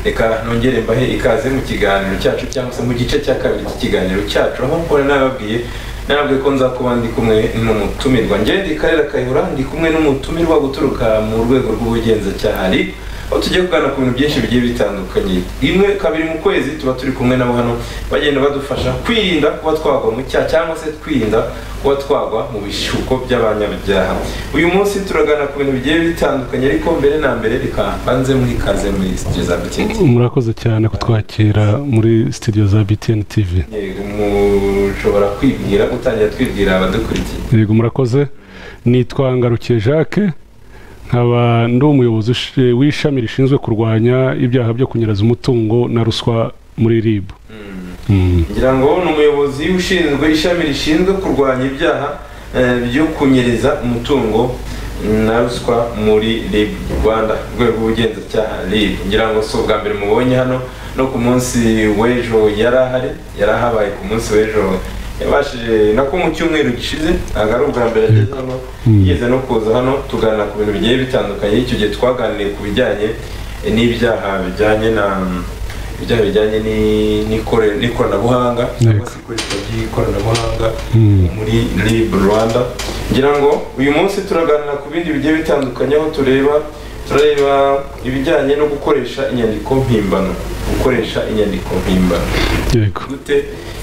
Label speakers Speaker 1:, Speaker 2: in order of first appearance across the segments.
Speaker 1: reka nongere mbahe ikaze mu kiganiro cyacu cyangwa se mu gice cya kabiri cy'ikiganiro cyacu aho mpora nababwiye nababwiye ko nzakuba ndi kumwe n'umutumirwa ngende karera kayihura ndi kumwe n'umutumirwa guturuka mu rwego rw'ubugenzacyaha ari aho tugiye kuganira ku bintu byinshi bigiye bitandukanye rimwe kabiri mu kwezi tuba turi kumwe nabo hano bagenda badufasha kwirinda kuba twagwa mu cyaha cyangwa se kwirinda kuba twagwa mu bishuko by'abanyabyaha uyu munsi turagana ku bintu bigiye bitandukanye ariko mbere na mbere reka mbanze muri kaze muri sitidiyo za btn
Speaker 2: murakoze cyane kutwakira muri sitidiyo za btn tv
Speaker 1: yego mushobora kwibwira utangira twibwira abadukurikiye
Speaker 2: yego murakoze nitwa ngarukiye jacques nkaba ndi umuyobozi ushi- w'ishami rishinzwe kurwanya ibyaha byo kunyereza umutungo na ruswa muri rib Mm.
Speaker 1: ngira ngo ni umuyobozi ushinzwe ishami rishinzwe kurwanya ibyaha eh, byo kunyereza umutungo na ruswa muri RIB rwanda urwego rw'ubugenzacyaha RIB ngira ngo si ubwa mbere mubonye hano no ku munsi w'ejo yari ahari yari ahabaye ku munsi w'ejo yabashije nako mu cyumweru gishize ntabwo ari ubwa mbere ageze hano yigeze no kuza hano tuganira ku bintu bigiye bitandukanye icyo gihe twaganiriye ku bijyanye n'ibyaha bijyanye na ibyaha bijyanye ni- n'ikore- n'ikoranabuhanga cyangwa se ikoreshwa ry'ikoranabuhanga
Speaker 2: Mm.
Speaker 1: muri rib rwanda ngira ngo uyu munsi turaganira ku bindi bigiye bitandukanye aho tureba turareba ibijyanye no gukoresha inyandiko mpimbano gukoresha inyandiko mpimbano
Speaker 2: yego
Speaker 1: gute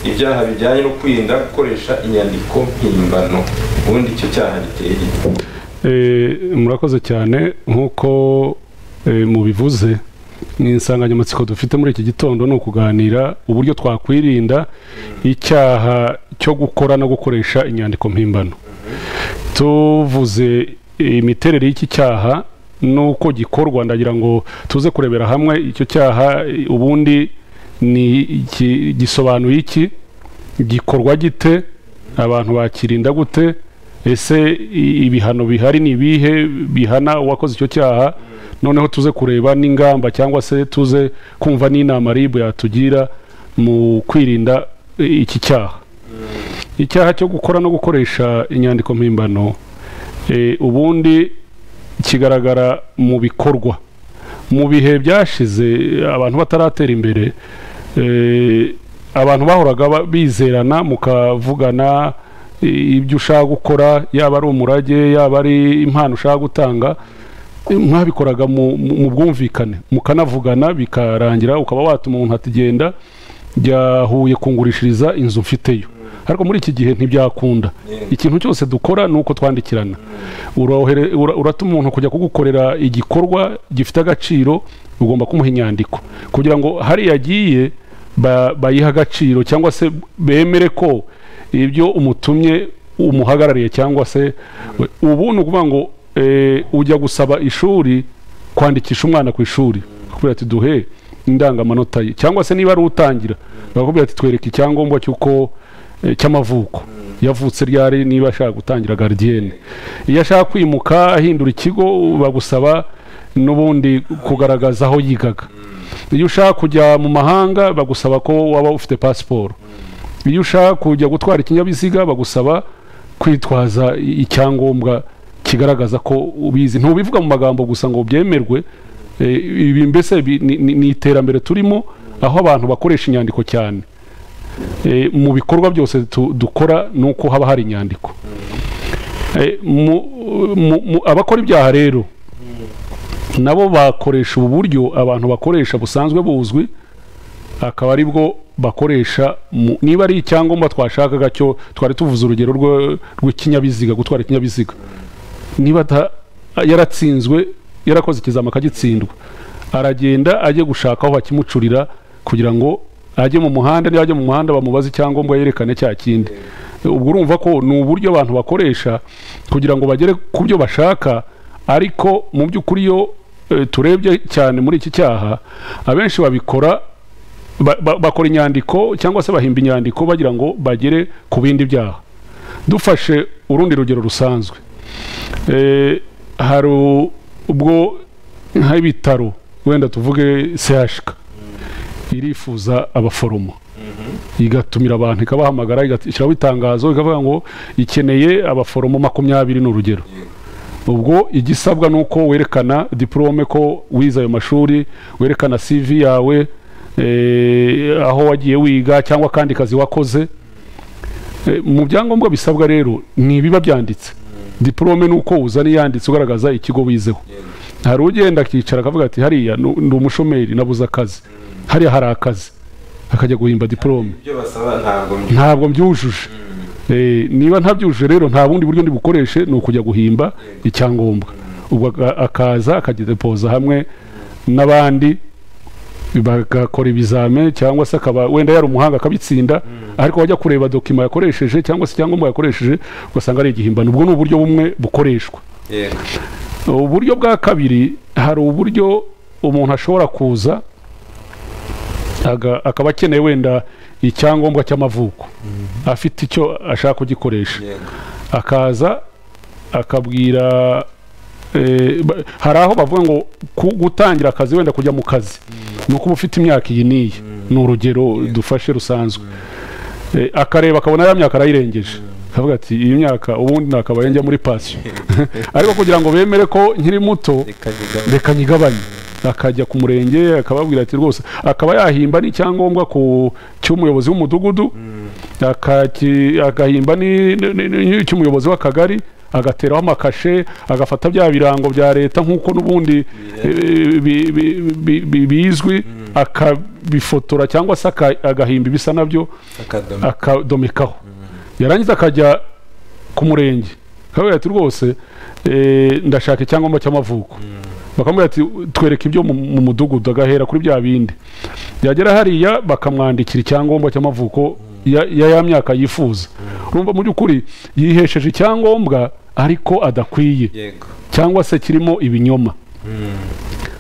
Speaker 1: ibyaha bijyanye no kwirinda gukoresha inyandiko mpimbano ubundi icyo cyaha giteye gite
Speaker 2: Eh, murakoze cyane nk'uko eh, mubivuze insanganyamatsiko dufite muri iki gitondo ni ukuganira uburyo twakwirinda icyaha cyo gukora no gukoresha inyandiko mpimbano tuvuze imiterere y'iki cyaha n'uko gikorwa ndagira ngo tuze kurebera hamwe icyo cyaha eh, ubundi ni iki- gisobanuye iki gikorwa gite abantu bakirinda gute ese i- ibihano bihari ni ibihe bihana uwakoze icyo cyaha noneho tuze kureba n'ingamba cyangwa se tuze kumva n'inama ribu yatugira mu kwirinda i- iki cyaha icyaha cyo gukora no gukoresha inyandiko mpimbano eh, ubundi kigaragara mu bikorwa mu bihe byashize abantu bataratera imbere eh, abantu bahoraga ba- bizerana mukavugana i- ibyo ushaka gukora yaba ari umurage yaba ari impano ushaka gutanga eh, mwabikoraga mu mu- mu bwumvikane mukanavugana bikarangira ukaba watuma umuntu ati genda jya Huye kungurishiriza inzu mfiteyo ariko muri iki gihe ntibyakunda ikintu cyose dukora ni uko twandikirana Urohere- ura- uratuma umuntu kujya kugukorera igikorwa gifite agaciro ugomba kumuha inyandiko kugira ngo hariya agiye ba- bayihe agaciro cyangwa se bemere ko ibyo umutumye umuhagarariye cyangwa se ubu ni ukuvuga ngo eh, ujya gusaba ishuri kwandikisha umwana ku ishuri kubera ati duhe indangamanota ye cyangwa se niba ari utangira bakubwira ati twereke icyangombwa cy'uko eh, cy'amavuko yavutse ryari niba ashaka gutangira gardiyene iyo ashaka kwimuka ahindura ikigo bagusaba n'ubundi kugaragaza aho yigaga iyo ushaka kujya mu mahanga bagusaba ko waba ufite pasiporo iyo ushaka kujya gutwara ikinyabiziga bagusaba kwitwaza i- icyangombwa kigaragaza ko ubizi ntubivuga mu magambo gusa ngo byemerwe eh, ibi mbese bi- ni- ni ni iterambere turimo aho abantu bakoresha inyandiko cyane Eh, mu bikorwa byose tu- dukora ni uko haba hari inyandiko Eh, mu- mu- mu- abakora ibyaha rero nabo bakoresha ubu buryo abantu bakoresha busanzwe buzwi akaba ari bwo bakoresha mu- niba ari icyangombwa twashakaga cyo twari tuvuze urugero rwo- rw'ikinyabiziga gutwara ikinyabiziga niba ata- yaratsinzwe yarakoze ikizama akagitsindwa aragenda ajye gushaka aho bakimucurira kugira ngo ajye mu muhanda niba ajya mu muhanda bamubaze icyangombwa yerekane cya kindi ubwo urumva ko ni uburyo abantu bakoresha kugira ngo bagere ku byo bashaka ariko mu by'ukuri iyo eh, turebye cyane muri iki cyaha abenshi babikora ba- ba- bakora inyandiko cyangwa se bahimba inyandiko bagira ngo bagere ku bindi byaha dufashe urundi rugero rusanzwe Eh, hari u- ubwo nk'ibitaro wenda tuvuge sehashika irifuza abaforomo igatumira abantu ikabahamagara igashyiraho itangazo ikavuga ngo ikeneye abaforomo makumyabiri ni urugero ubwo igisabwa ni uko werekana diporome ko wize ayo mashuri werekana CV yawe eh, aho wagiye wiga cyangwa akandi kazi wakoze Eh, mu byangombwa bisabwa rero ni ibiba byanditse diporome ni uko uzana iyanditse ugaragaza ikigo wizeho hari ugenda akicara akavuga ati hariya nu- ndi umushomeri nabuze akazi hariya hari akazi akajya guhimba diporome
Speaker 3: ibyo basaba ntabwo mbi-
Speaker 2: ntabwo mbyujuje Eh, niba ntabyujuje rero nta bundi buryo ndi bukoreshe ni ukujya guhimba icyangombwa ubwo aka- akaza akagidepoza hamwe n'abandi bagakora ibizame cyangwa se akaba wenda yari umuhanga akabitsinda ariko wajya kureba dokima yakoresheje cyangwa se icyangombwa yakoresheje ugasanga ari igihimbano ubwo ni uburyo bumwe bukoreshwa
Speaker 3: yego
Speaker 2: uburyo bwa kabiri hari uburyo umuntu ashobora kuza aga- akaba akeneye wenda icyangombwa cy'amavuko afite icyo ashaka kugikoresha
Speaker 3: yego
Speaker 2: akaza akabwira eh, ba- hari aho bavuga ngo ku- gutangira akazi wenda kujya mu kazi ni ukuba ufite imyaka iyi n'iyi ni urugero dufashe rusanzwe Eh, akareba akabona ya myaka arayirengeje akavuga ati iyi myaka ubundi nakabaye njya muri pasiyo ariko kugira ngo bemere ko nkiri muto
Speaker 3: reka nyigabane.
Speaker 2: reka nyigabanye akajya ku murenge akababwira ati rwose akaba yahimba n'icyangombwa ku cy'umuyobozi w'umudugudu akaki- agahimba ni- ni- ni- ni- cy'umuyobozi w'akagari agateraho amakashe agafata bya birango bya leta nk'uko n'ubundi eh, bi- bi- bi- bi- bizwi akabifotora cyangwa se aka- agahimba ibisa nabyo
Speaker 3: akadomo
Speaker 2: akadomekaho yarangiza akajya ku murenge akabwira ati rwose eh, ndashaka icyangombwa cy'amavuko bakamubwira ati twereke ibyo mu- mu mudugudu agahera kuri bya bindi yagera hariya bakamwandikira icyangombwa cy'amavuko ya ya ya myaka yifuza urumva mu by'ukuri yihesheje icyangombwa ariko adakwiye
Speaker 3: yego
Speaker 2: cyangwa se kirimo ibinyoma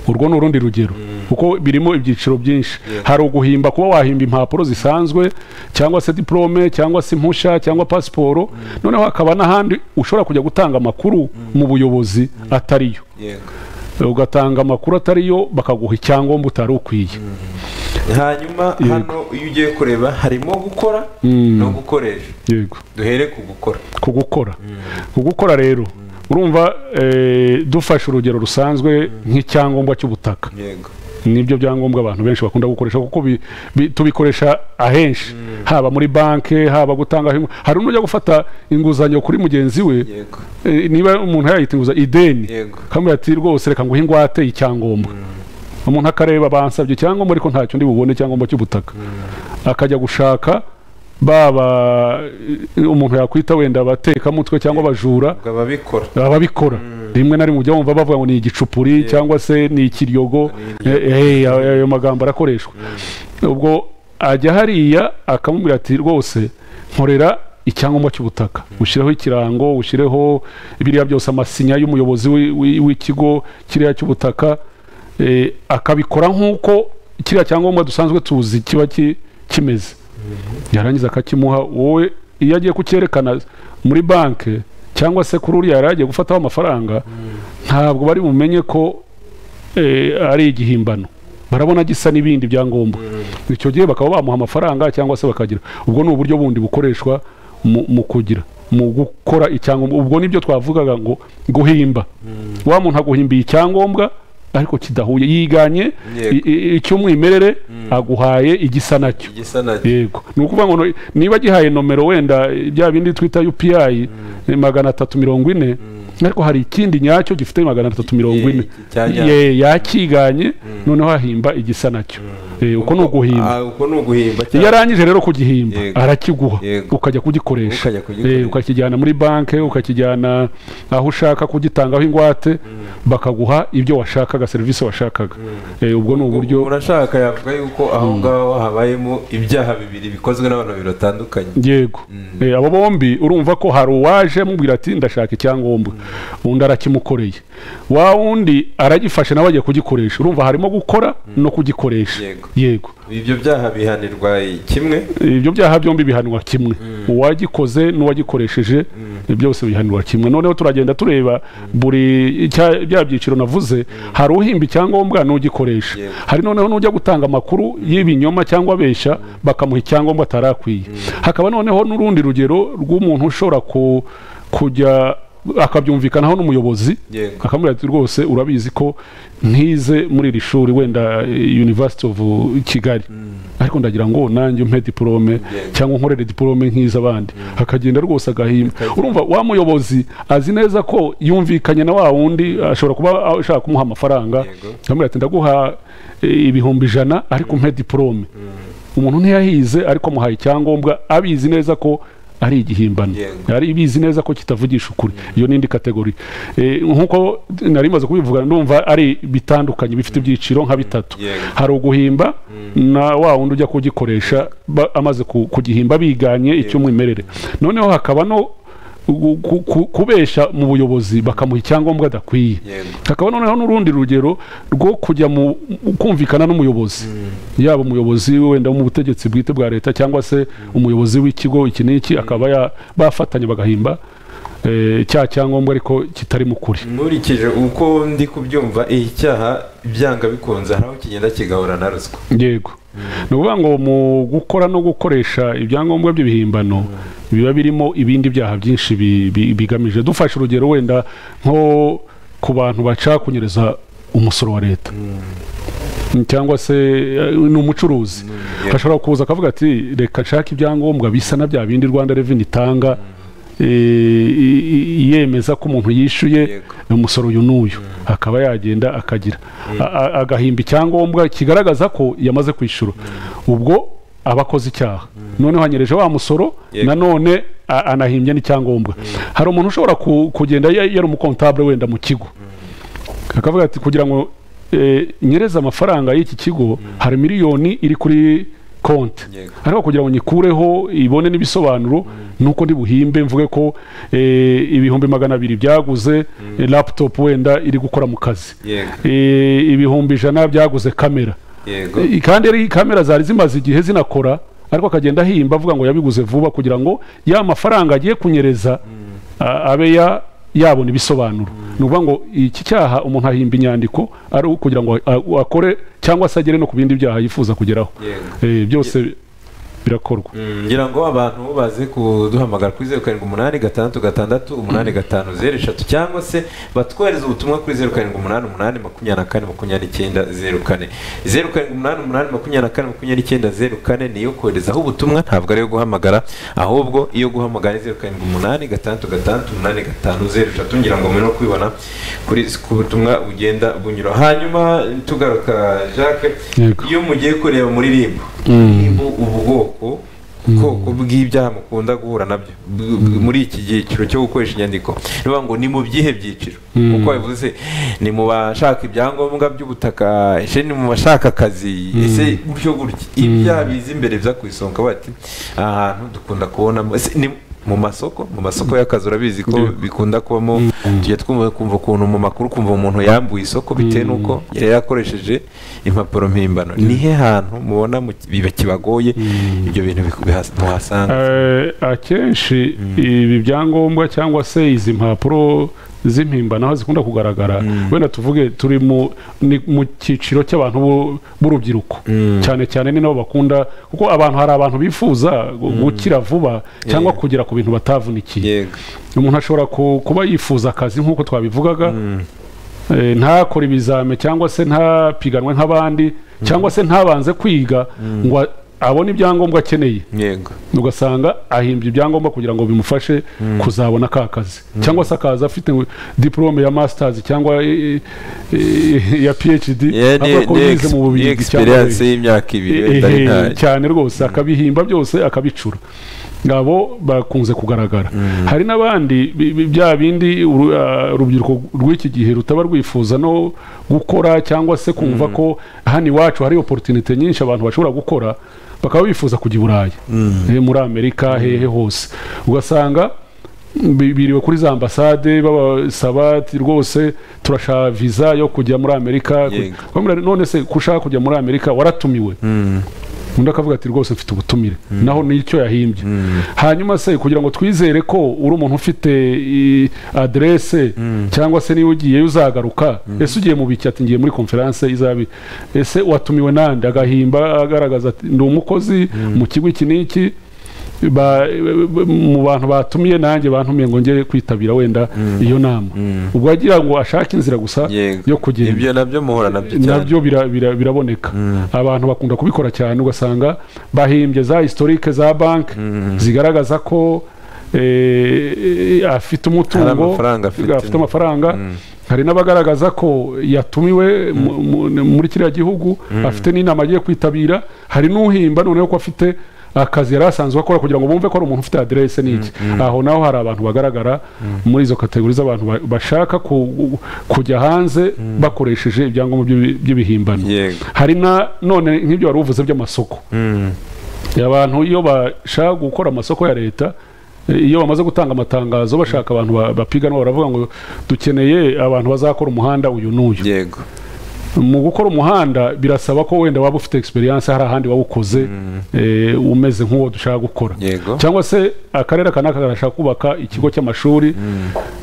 Speaker 2: urwo ni urundi rugero kuko birimo ibyiciro byinshi hari uguhimba kuba wahimba impapuro zisanzwe cyangwa se diporome cyangwa se impushya cyangwa pasiporo noneho hakaba n'ahandi ushobora kujya gutanga amakuru mu buyobozi atariyo
Speaker 3: yego
Speaker 2: ugatanga amakuru atariyo bakaguha icyangombwa utari ukwiye
Speaker 3: hanyuma
Speaker 2: Yego.
Speaker 3: hano iyo ugiye kureba harimo gukora
Speaker 2: Mm.
Speaker 3: no gukoresha
Speaker 2: yego
Speaker 3: duhere ku gukora
Speaker 2: ku gukora ku gukora rero urumva eh, dufashe urugero rusanzwe nk'icyangombwa cy'ubutaka
Speaker 3: yego
Speaker 2: nibyo byangombwa abantu benshi bakunda gukoresha kuko bi- bi- tubikoresha ahenshi haba muri banki haba gutanga ingu- hari n'ujya gufata inguzanyo kuri mugenzi we
Speaker 3: yego
Speaker 2: eh, niba umuntu yayita inguzanyo ideni
Speaker 3: yego
Speaker 2: kamwe ati rwose reka nguhe ingwate y'icyangombwa umuntu akareba bansabye icyangombwa ariko ntacyo ndi bubone icyangombwa cy'ubutaka akajya gushaka baba eh, umuntu yakwita wenda abatekamutwe cyangwa abajura
Speaker 3: ubwo ababikora
Speaker 2: ababikora rimwe na rimwe ujya wumva bavuga ngo ni igicupuri cyangwa se ni ikiryogo Eh, eh, ayo ayo magambo arakoreshwa ubwo ajya hariya akamubwira ati rwose nkorera icyangombwa cy'ubutaka ushyireho ikirango ushyireho biriya byose amasinya y'umuyobozi wi- wi- w'ikigo kiriya cy'ubutaka eh, akabikora nk'uko kiriya cyangombwa dusanzwe tuzi kiba ki- kimeze yarangiza akakimuha wowe iyo agiye kucyerekana muri banki cyangwa se kuri uriya yari yagiye gufataho amafaranga ntabwo bari bumenye ko eh, ari igihimbano barabona gisa n'ibindi byangombwa icyo gihe bakaba bamuha amafaranga cyangwa se bakagira ubwo ni uburyo bundi bukoreshwa mu mu kugira mu gukora icyangombwa ubwo nibyo twavugaga ngo guhimba wa muntu aguhimbiye icyangombwa ariko kidahuye yiganye
Speaker 3: Yego.
Speaker 2: i- i- icy'umwimerere aguhaye igisa nacyo
Speaker 3: igisa na
Speaker 2: yego ni ukuvuga ngo no- niba gihaye nomero wenda eh, bya bindi twita UPI eh, magana atatu mirongo ine ariko hari ikindi nyacyo gifite magana atatu mirongo ine
Speaker 3: iki cya nyacyo.
Speaker 2: Ye- yakiganye noneho hahimba igisa nacyo Eh, uko ni uguhimba
Speaker 3: Ah, uko ni uguhimba
Speaker 2: iyo
Speaker 3: cyane
Speaker 2: arangije rero kugihimba
Speaker 3: Yego.
Speaker 2: arakiguha
Speaker 3: Yego.
Speaker 2: ukajya kugikoresha
Speaker 3: Ukajya kugikoresha.
Speaker 2: Eh, ukakijyana muri banki ukakijyana aho ushaka kugitangaho ingwate bakaguha ibyo washakaga serivisi washakaga Eh, ubwo ni uburyo
Speaker 3: urashaka yavuga yuko aho ngaho habayemo ibyaha bibiri bikozwe n'abantu babiri batandukanye
Speaker 2: yego Eh, abo bombi urumva ko hari uwaje amubwira ati ndashaka icyangombwa undi arakimukoreye wa wundi aragifashe nawe agiye kugikoresha urumva harimo gukora no kugikoresha
Speaker 3: Yego.
Speaker 2: yego
Speaker 3: ibyo byaha bihanirwa kimwe
Speaker 2: ibyo byaha byombi bihanwa kimwe uwagikoze n'uwagikoresheje byose bihanirwa kimwe noneho turagenda tureba buri cya- bya byiciro navuze hari uhimba icyangombwa n'ugikoresha
Speaker 3: Yego.
Speaker 2: hari noneho n'ujya gutanga amakuru y'ibinyoma cyangwa abesha bakamuha icyangombwa atari akwiye hakaba noneho n'urundi rugero rw'umuntu ushobora ku- kujya akabyumvikanaho n'umuyobozi
Speaker 1: yego
Speaker 2: akamubwira ati rwose urabizi ko ntize muri iri shuri wenda eh, University of Kigali ariko ndagira ngo nanjye umpe diplome cyangwa nkorere diplome nk'iz'abandi akagenda rwose agahimba urumva wa muyobozi azi neza ko yumvikanye na wa wundi ashobora kuba ashaka kumuha amafaranga
Speaker 1: Yego.
Speaker 2: akamubwira ati ndaguha eh, ibihumbi ijana ariko umpe diplome umuntu ntiyahize ariko amuhaye icyangombwa abizi neza ko ari igihimbano
Speaker 1: Yego.
Speaker 2: ari ibizi neza ko kitavugisha ukuri iyo ni indi kategori Eh, nk'uko nari maze kubivuga ndumva ari bitandukanye bifite ibyiciro nka bitatu
Speaker 1: Yego.
Speaker 2: hari uguhimba na wa wundi ujya kugikoresha ba- amaze ku- kugihimba biganye icy'umwimerere noneho hakaba no gu- ku- ku- kubesha mu buyobozi bakamuha icyangombwa adakwiye
Speaker 1: yego
Speaker 2: hakaba noneho n'urundi rugero rwo kujya mu mu- kumvikana n'umuyobozi yaba umuyobozi wenda wo mu butegetsi bwite bwa leta cyangwa se umuyobozi w'ikigo iki n'iki akaba ya- bafatanya bagahimba eh, cya cyangombwa ariko kitari mu kuri
Speaker 1: nkurikije uko ndi kubyumva iyi cyaha byanga bikunze hari aho kigenda kigahura na ruswa
Speaker 2: yego ni ukuvuga ngo mu gukora no gukoresha ibyangombwa by'ibihimbano biba birimo ibindi byaha byinshi bi- bi- bigamije dufashe urugero wenda nko ku bantu bacakunyereza umusoro wa leta cyangwa se eh, ni umucuruzi
Speaker 1: Yeah.
Speaker 2: ashobora kuza akavuga ati reka nshake ibyangombwa bisa na bya bindi rwanda reveni itanga eh, i- i- yemeza ko umuntu yishyuye
Speaker 1: Yego.
Speaker 2: umusoro uyu n'uyu akaba yagenda akagira A- a- agahimba icyangombwa kigaragaza ko yamaze kwishyura ubwo aba akoze icyaha noneho hanyereje wa musoro
Speaker 1: Yego.
Speaker 2: nanone a- anahimbye n'icyangombwa hari umuntu ushobora ku- kugenda ya- yari umukontabure wenda mu kigo akavuga ati kugira ngo eh, nyereze amafaranga y'iki kigo hari miliyoni iri kuri konti
Speaker 1: Yego.
Speaker 2: ariko kugira ngo nyikureho ibone n'ibisobanuro nuko ndi buhimbe mvuge ko eh, ibihumbi magana abiri byaguze eh, laptop wenda iri gukora mu kazi
Speaker 1: yego
Speaker 2: Eh, ibihumbi ijana byaguze kamera
Speaker 1: yego
Speaker 2: Eh, kandi ari kamera zari zimaze igihe zinakora ariko akagenda ahimba avuga ngo yabiguze vuba kugira ngo ya mafaranga agiye kunyereza a- abe ya yabona ibisobanuro ni ukuvuga ngo iki cyaha umuntu ahimba inyandiko ari ukugira ngo a- akore cyangwa se agere no ku bindi byaha yifuza kugeraho
Speaker 1: yego
Speaker 2: Eh, byose birakorwa
Speaker 1: Mm, ngira ngo abantu baze kuduhamagara kuri zeru karindwi umunani gatandatu gatandatu umunani gatanu zeru eshatu cyangwa se batwohereza ubutumwa kuri zeru karindwi umunani umunani makumyabiri na kane makumyabiri n'icyenda zeru kane zeru karindwi umunani umunani makumyabiri na kane makumyabiri n'icyenda zeru kane niyo koherezaho ubutumwa ntabwo ariyo guhamagara ahubwo iyo guhamagara ni zeru karindwi umunani gatandatu gatandatu umunani gatanu zeru eshatu ngira ngo murimo kubibona kuri ku butumwa bugenda bunyura hanyuma tugaruka jacques
Speaker 2: Yego.
Speaker 1: iyo mugiye kureba muri ribu ribu ubwoko ubwoko bw'ibyaha mukunda guhura nabyo b- b- muri iki cyiciro cyo gukoresha inyandiko ni ukuvuga ngo ni mu byihe byiciro uko bivuze ni mu bashaka ibyangombwa by'ubutaka ese ni mu bashaka akazi ese gutyo gutya ibyaha biza imbere biza ku isonga bati aha hantu dukunda kubonamo ese ni mu masoko mu masoko y'akazi urabizi ko
Speaker 2: Yego.
Speaker 1: bikunda kubamo tujya twumva kumva ukuntu mu makuru kumva umuntu yambuye isoko bitewe n'uko yari yakoresheje impapuro mpimbano ni he hantu mubona mu- biba kibagoye ibyo bintu biku- bihas- muhasanga
Speaker 2: Eh, akenshi ibi byangombwa cyangwa se izi mpapuro z'impimbano aho zikunda kugaragara wenda tuvuge turi mu ni mu cyiciro cy'abantu b'u- b'urubyiruko cyane cyane ni nabo bakunda kuko abantu hari abantu bifuza gu- gukira vuba cyangwa kugera ku bintu batavunikiye
Speaker 1: yego
Speaker 2: umuntu ashobora ku- kuba yifuza akazi nk'uko twabivugaga eh, ntakore ibizame cyangwa se ntapiganwe nk'abandi cyangwa se ntabanze kwiga ngo a- abone ibyangombwa akeneye
Speaker 1: yego
Speaker 2: ugasanga ahimbye ibyangombwa kugira ngo bimufashe kuzabona ka kazi cyangwa se akaza afite diporome ya masitazi cyangwa eh, eh, ya phd
Speaker 1: Yeah, ni-
Speaker 2: avuga ko
Speaker 1: ni
Speaker 2: yize
Speaker 1: ex-
Speaker 2: mu
Speaker 1: ni
Speaker 2: bubirigi cyangwa
Speaker 1: experience
Speaker 2: muri-
Speaker 1: y'imyaka ibiri wenda ari
Speaker 2: Ehe,
Speaker 1: ntayo
Speaker 2: cyane rwose akabihimba byose akabicura ngabo bakunze kugaragara hari n'abandi bi- bi- bya bindi uru- ah, urubyiruko rw'iki gihe rutaba rwifuza no gukora cyangwa se kumva ko hano iwacu hari oporutinite nyinshi abantu bashobora gukora bakaba bifuza kujya i burayi Eh, muri amerika hehe hose ugasanga bi- biriwe kuri za ambasade babasaba ati rwose turashaka viza yo kujya muri amerika
Speaker 1: Yego.
Speaker 2: Bamubwira, none se ko ushaka kujya muri amerika waratumiwe undi akavuga ati rwose mfite ubutumire naho nicyo yahimbye hanyuma se kugira ngo twizere ko uri umuntu ufite i, aderese cyangwa se niba ugiyeyo uzagaruka ese ugiye mu biki ati ngiye muri konferanse izabi ese watumiwe nande agahimba agaragaza ati ndi umukozi mu kigo iki n'iki ba- ba- mu bantu batumiye nanjye bantumiye ngo ngere kwitabira wenda iyo nama ubwo agira ngo ashake inzira gusa
Speaker 3: Yego.
Speaker 2: yo kugera
Speaker 3: ibyo nabyo muhura nabyo cyane
Speaker 2: nabyo bira- bira- biraboneka abantu bakunda kubikora cyane ugasanga bahimbye za historike za banki zigaragaza ko eh, afite
Speaker 3: hari
Speaker 2: umutungo
Speaker 3: amafaranga afite
Speaker 2: afite amafaranga hari n'abagaragaza ko yatumiwe mu- mu- muri kiriya gihugu afite n'inama agiye kwitabira hari n'uhimba noneho ko afite akazi yari asanzwe akora kugira ngo bumve ko ari umuntu ufite aderese n'iki aho naho hari abantu bagaragara muri izo kategori z'abantu ba- bashaka ku- kujya hanze bakoresheje ibyangombwa by'ibi- by'ibihimbano
Speaker 3: yego
Speaker 2: hari na none nk'ibyo wari uvuze by'amasoko
Speaker 3: Mm.
Speaker 2: abantu iyo bashaka gukora amasoko ya leta eh, iyo bamaze gutanga amatangazo bashaka abantu ba- bapiganwa baravuga ngo dukeneye abantu bazakora umuhanda uyu n'uyu
Speaker 3: yego
Speaker 2: mu gukora umuhanda birasaba ko wenda waba ufite experience hari ahandi wawukoze eh, umeze nk'uwo dushaka gukora
Speaker 3: yego
Speaker 2: cyangwa se akarere aka n'aka karashaka kubaka ikigo cy'amashuri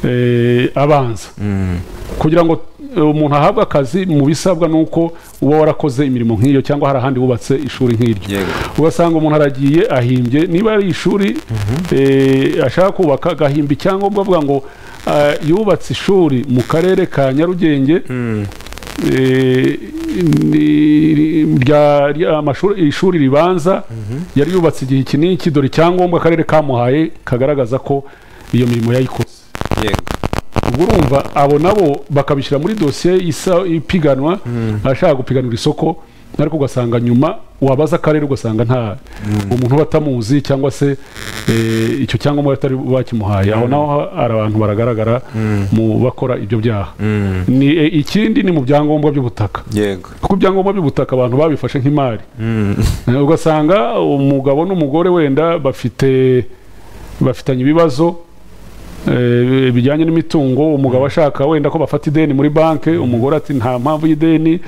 Speaker 2: eh, abanza
Speaker 3: Mm.
Speaker 2: kugira ngo eh, umuntu ahabwe akazi mu bisabwa ni uko uba warakoze imirimo nk'iyo cyangwa hari ahandi wubatse ishuri nk'iryo
Speaker 3: yego
Speaker 2: ugasanga umuntu aragiye ahimbye niba ari ishuri eh, ashaka kubaka agahimba icyangombwa avuga ngo ah, yubatse ishuri mu karere ka nyarugenge
Speaker 3: Mm.
Speaker 2: eh, ni- rya- rya- amashuri- ishuri ribanza yari yubatse igihe iki n'iki dore icyangombwa akarere kamuhaye kagaragaza ko iyo mirimo yayikoze
Speaker 3: yego
Speaker 2: ubwo urumva abo nabo bakabishyira muri dosiye isa ipiganwa ashaka gupiganira isoko ariko ugasanga nyuma wabaza akarere ugasanga nta umuntu uba atamuzi cyangwa se eh, icyo cyangombwa batari bakimuhaye aho naho hari abantu baragaragara mu bakora ibyo byaha
Speaker 3: Mm.
Speaker 2: ni eh, ikindi ni mu byangombwa by'ubutaka
Speaker 3: yego
Speaker 2: kuko ibyangombwa by'ubutaka abantu babifashe nk'imari
Speaker 3: Mm.
Speaker 2: Eh, ugasanga umugabo n'umugore wenda bafite bafitanye ibibazo eh, bijyanye n'imitungo umugabo ashaka wenda ko bafata ideni muri banki umugore ati nta mpamvu y'ideni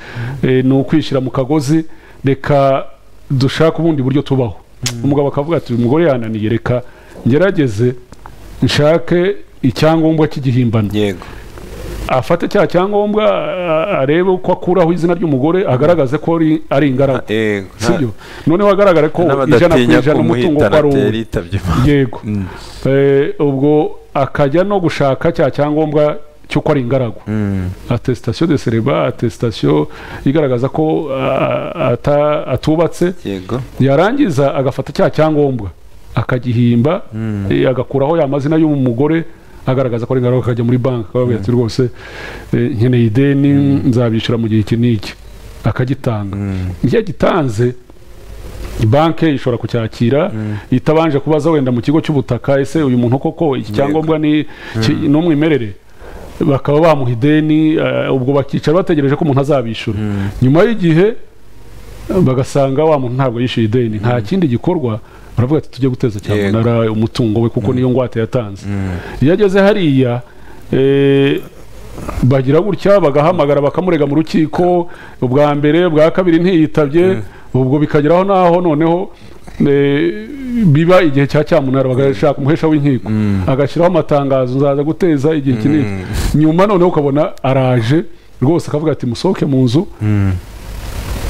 Speaker 2: eh, ni ukwishyira mu kagozi reka dushake ubundi buryo tubaho umugabo akavuga ati uyu mugore yananiye reka ngerageze nshake icyangombwa cy'igihimbano
Speaker 3: yego
Speaker 2: afate cya cyangombwa a- arebe uko akuraho izina ry'umugore agaragaze ko ari- ari ingaragu
Speaker 3: yego
Speaker 2: sibyo noneho hagaragare ko ijana ku
Speaker 3: n'abadatinya
Speaker 2: ijana umutungo
Speaker 3: kumuhitana
Speaker 2: ko ari uwe
Speaker 3: atera yitabye imana
Speaker 2: yego
Speaker 3: Mm.
Speaker 2: Eh, ubwo akajya no gushaka cya cyangombwa cy'uko ari ingaragu
Speaker 3: Mm.
Speaker 2: atesitasiyo de sereba atesitasiyo igaragaza ko a- ata- atubatse
Speaker 3: yego
Speaker 2: yarangiza agafata cya cyangombwa akagihimba eh, agakuraho ya mazina y'umugore agaragaza ko ari ngaruka akajya muri banki akababwira ati rwose eh, nkeneye ideni nzabishyura mu gihe iki n'iki akagitanga iyo agitanze banki ishobora kucyakira itabanje kubaza wenda mu kigo cy'ubutaka ese uyu muntu koko iki cyangombwa ni ki- ni umwimerere bakaba bamuha ideni eh, ubwo bakicara bategereje ko umuntu azabishyura nyuma y'igihe bagasanga wa muntu ntabwo yishyuye ideni nta kindi gikorwa baravuga ati tujye guteza
Speaker 3: Yego.
Speaker 2: cyamunara umutungo we kuko niyo ngwate yatanze iyo ageze hariya eh, bagira gutya bagahamagara bakamurega mu rukiko ubwa mbere ubwa kabiri ntiyitabye ubwo bikageraho n'aho noneho eh, biba igihe cya cyamunara bagashaka umuhesha w'inkiko agashyiraho amatangazo nzaza guteza igihe kinini nyuma noneho ukabona araje rwose akavuga ati musohoke mu nzu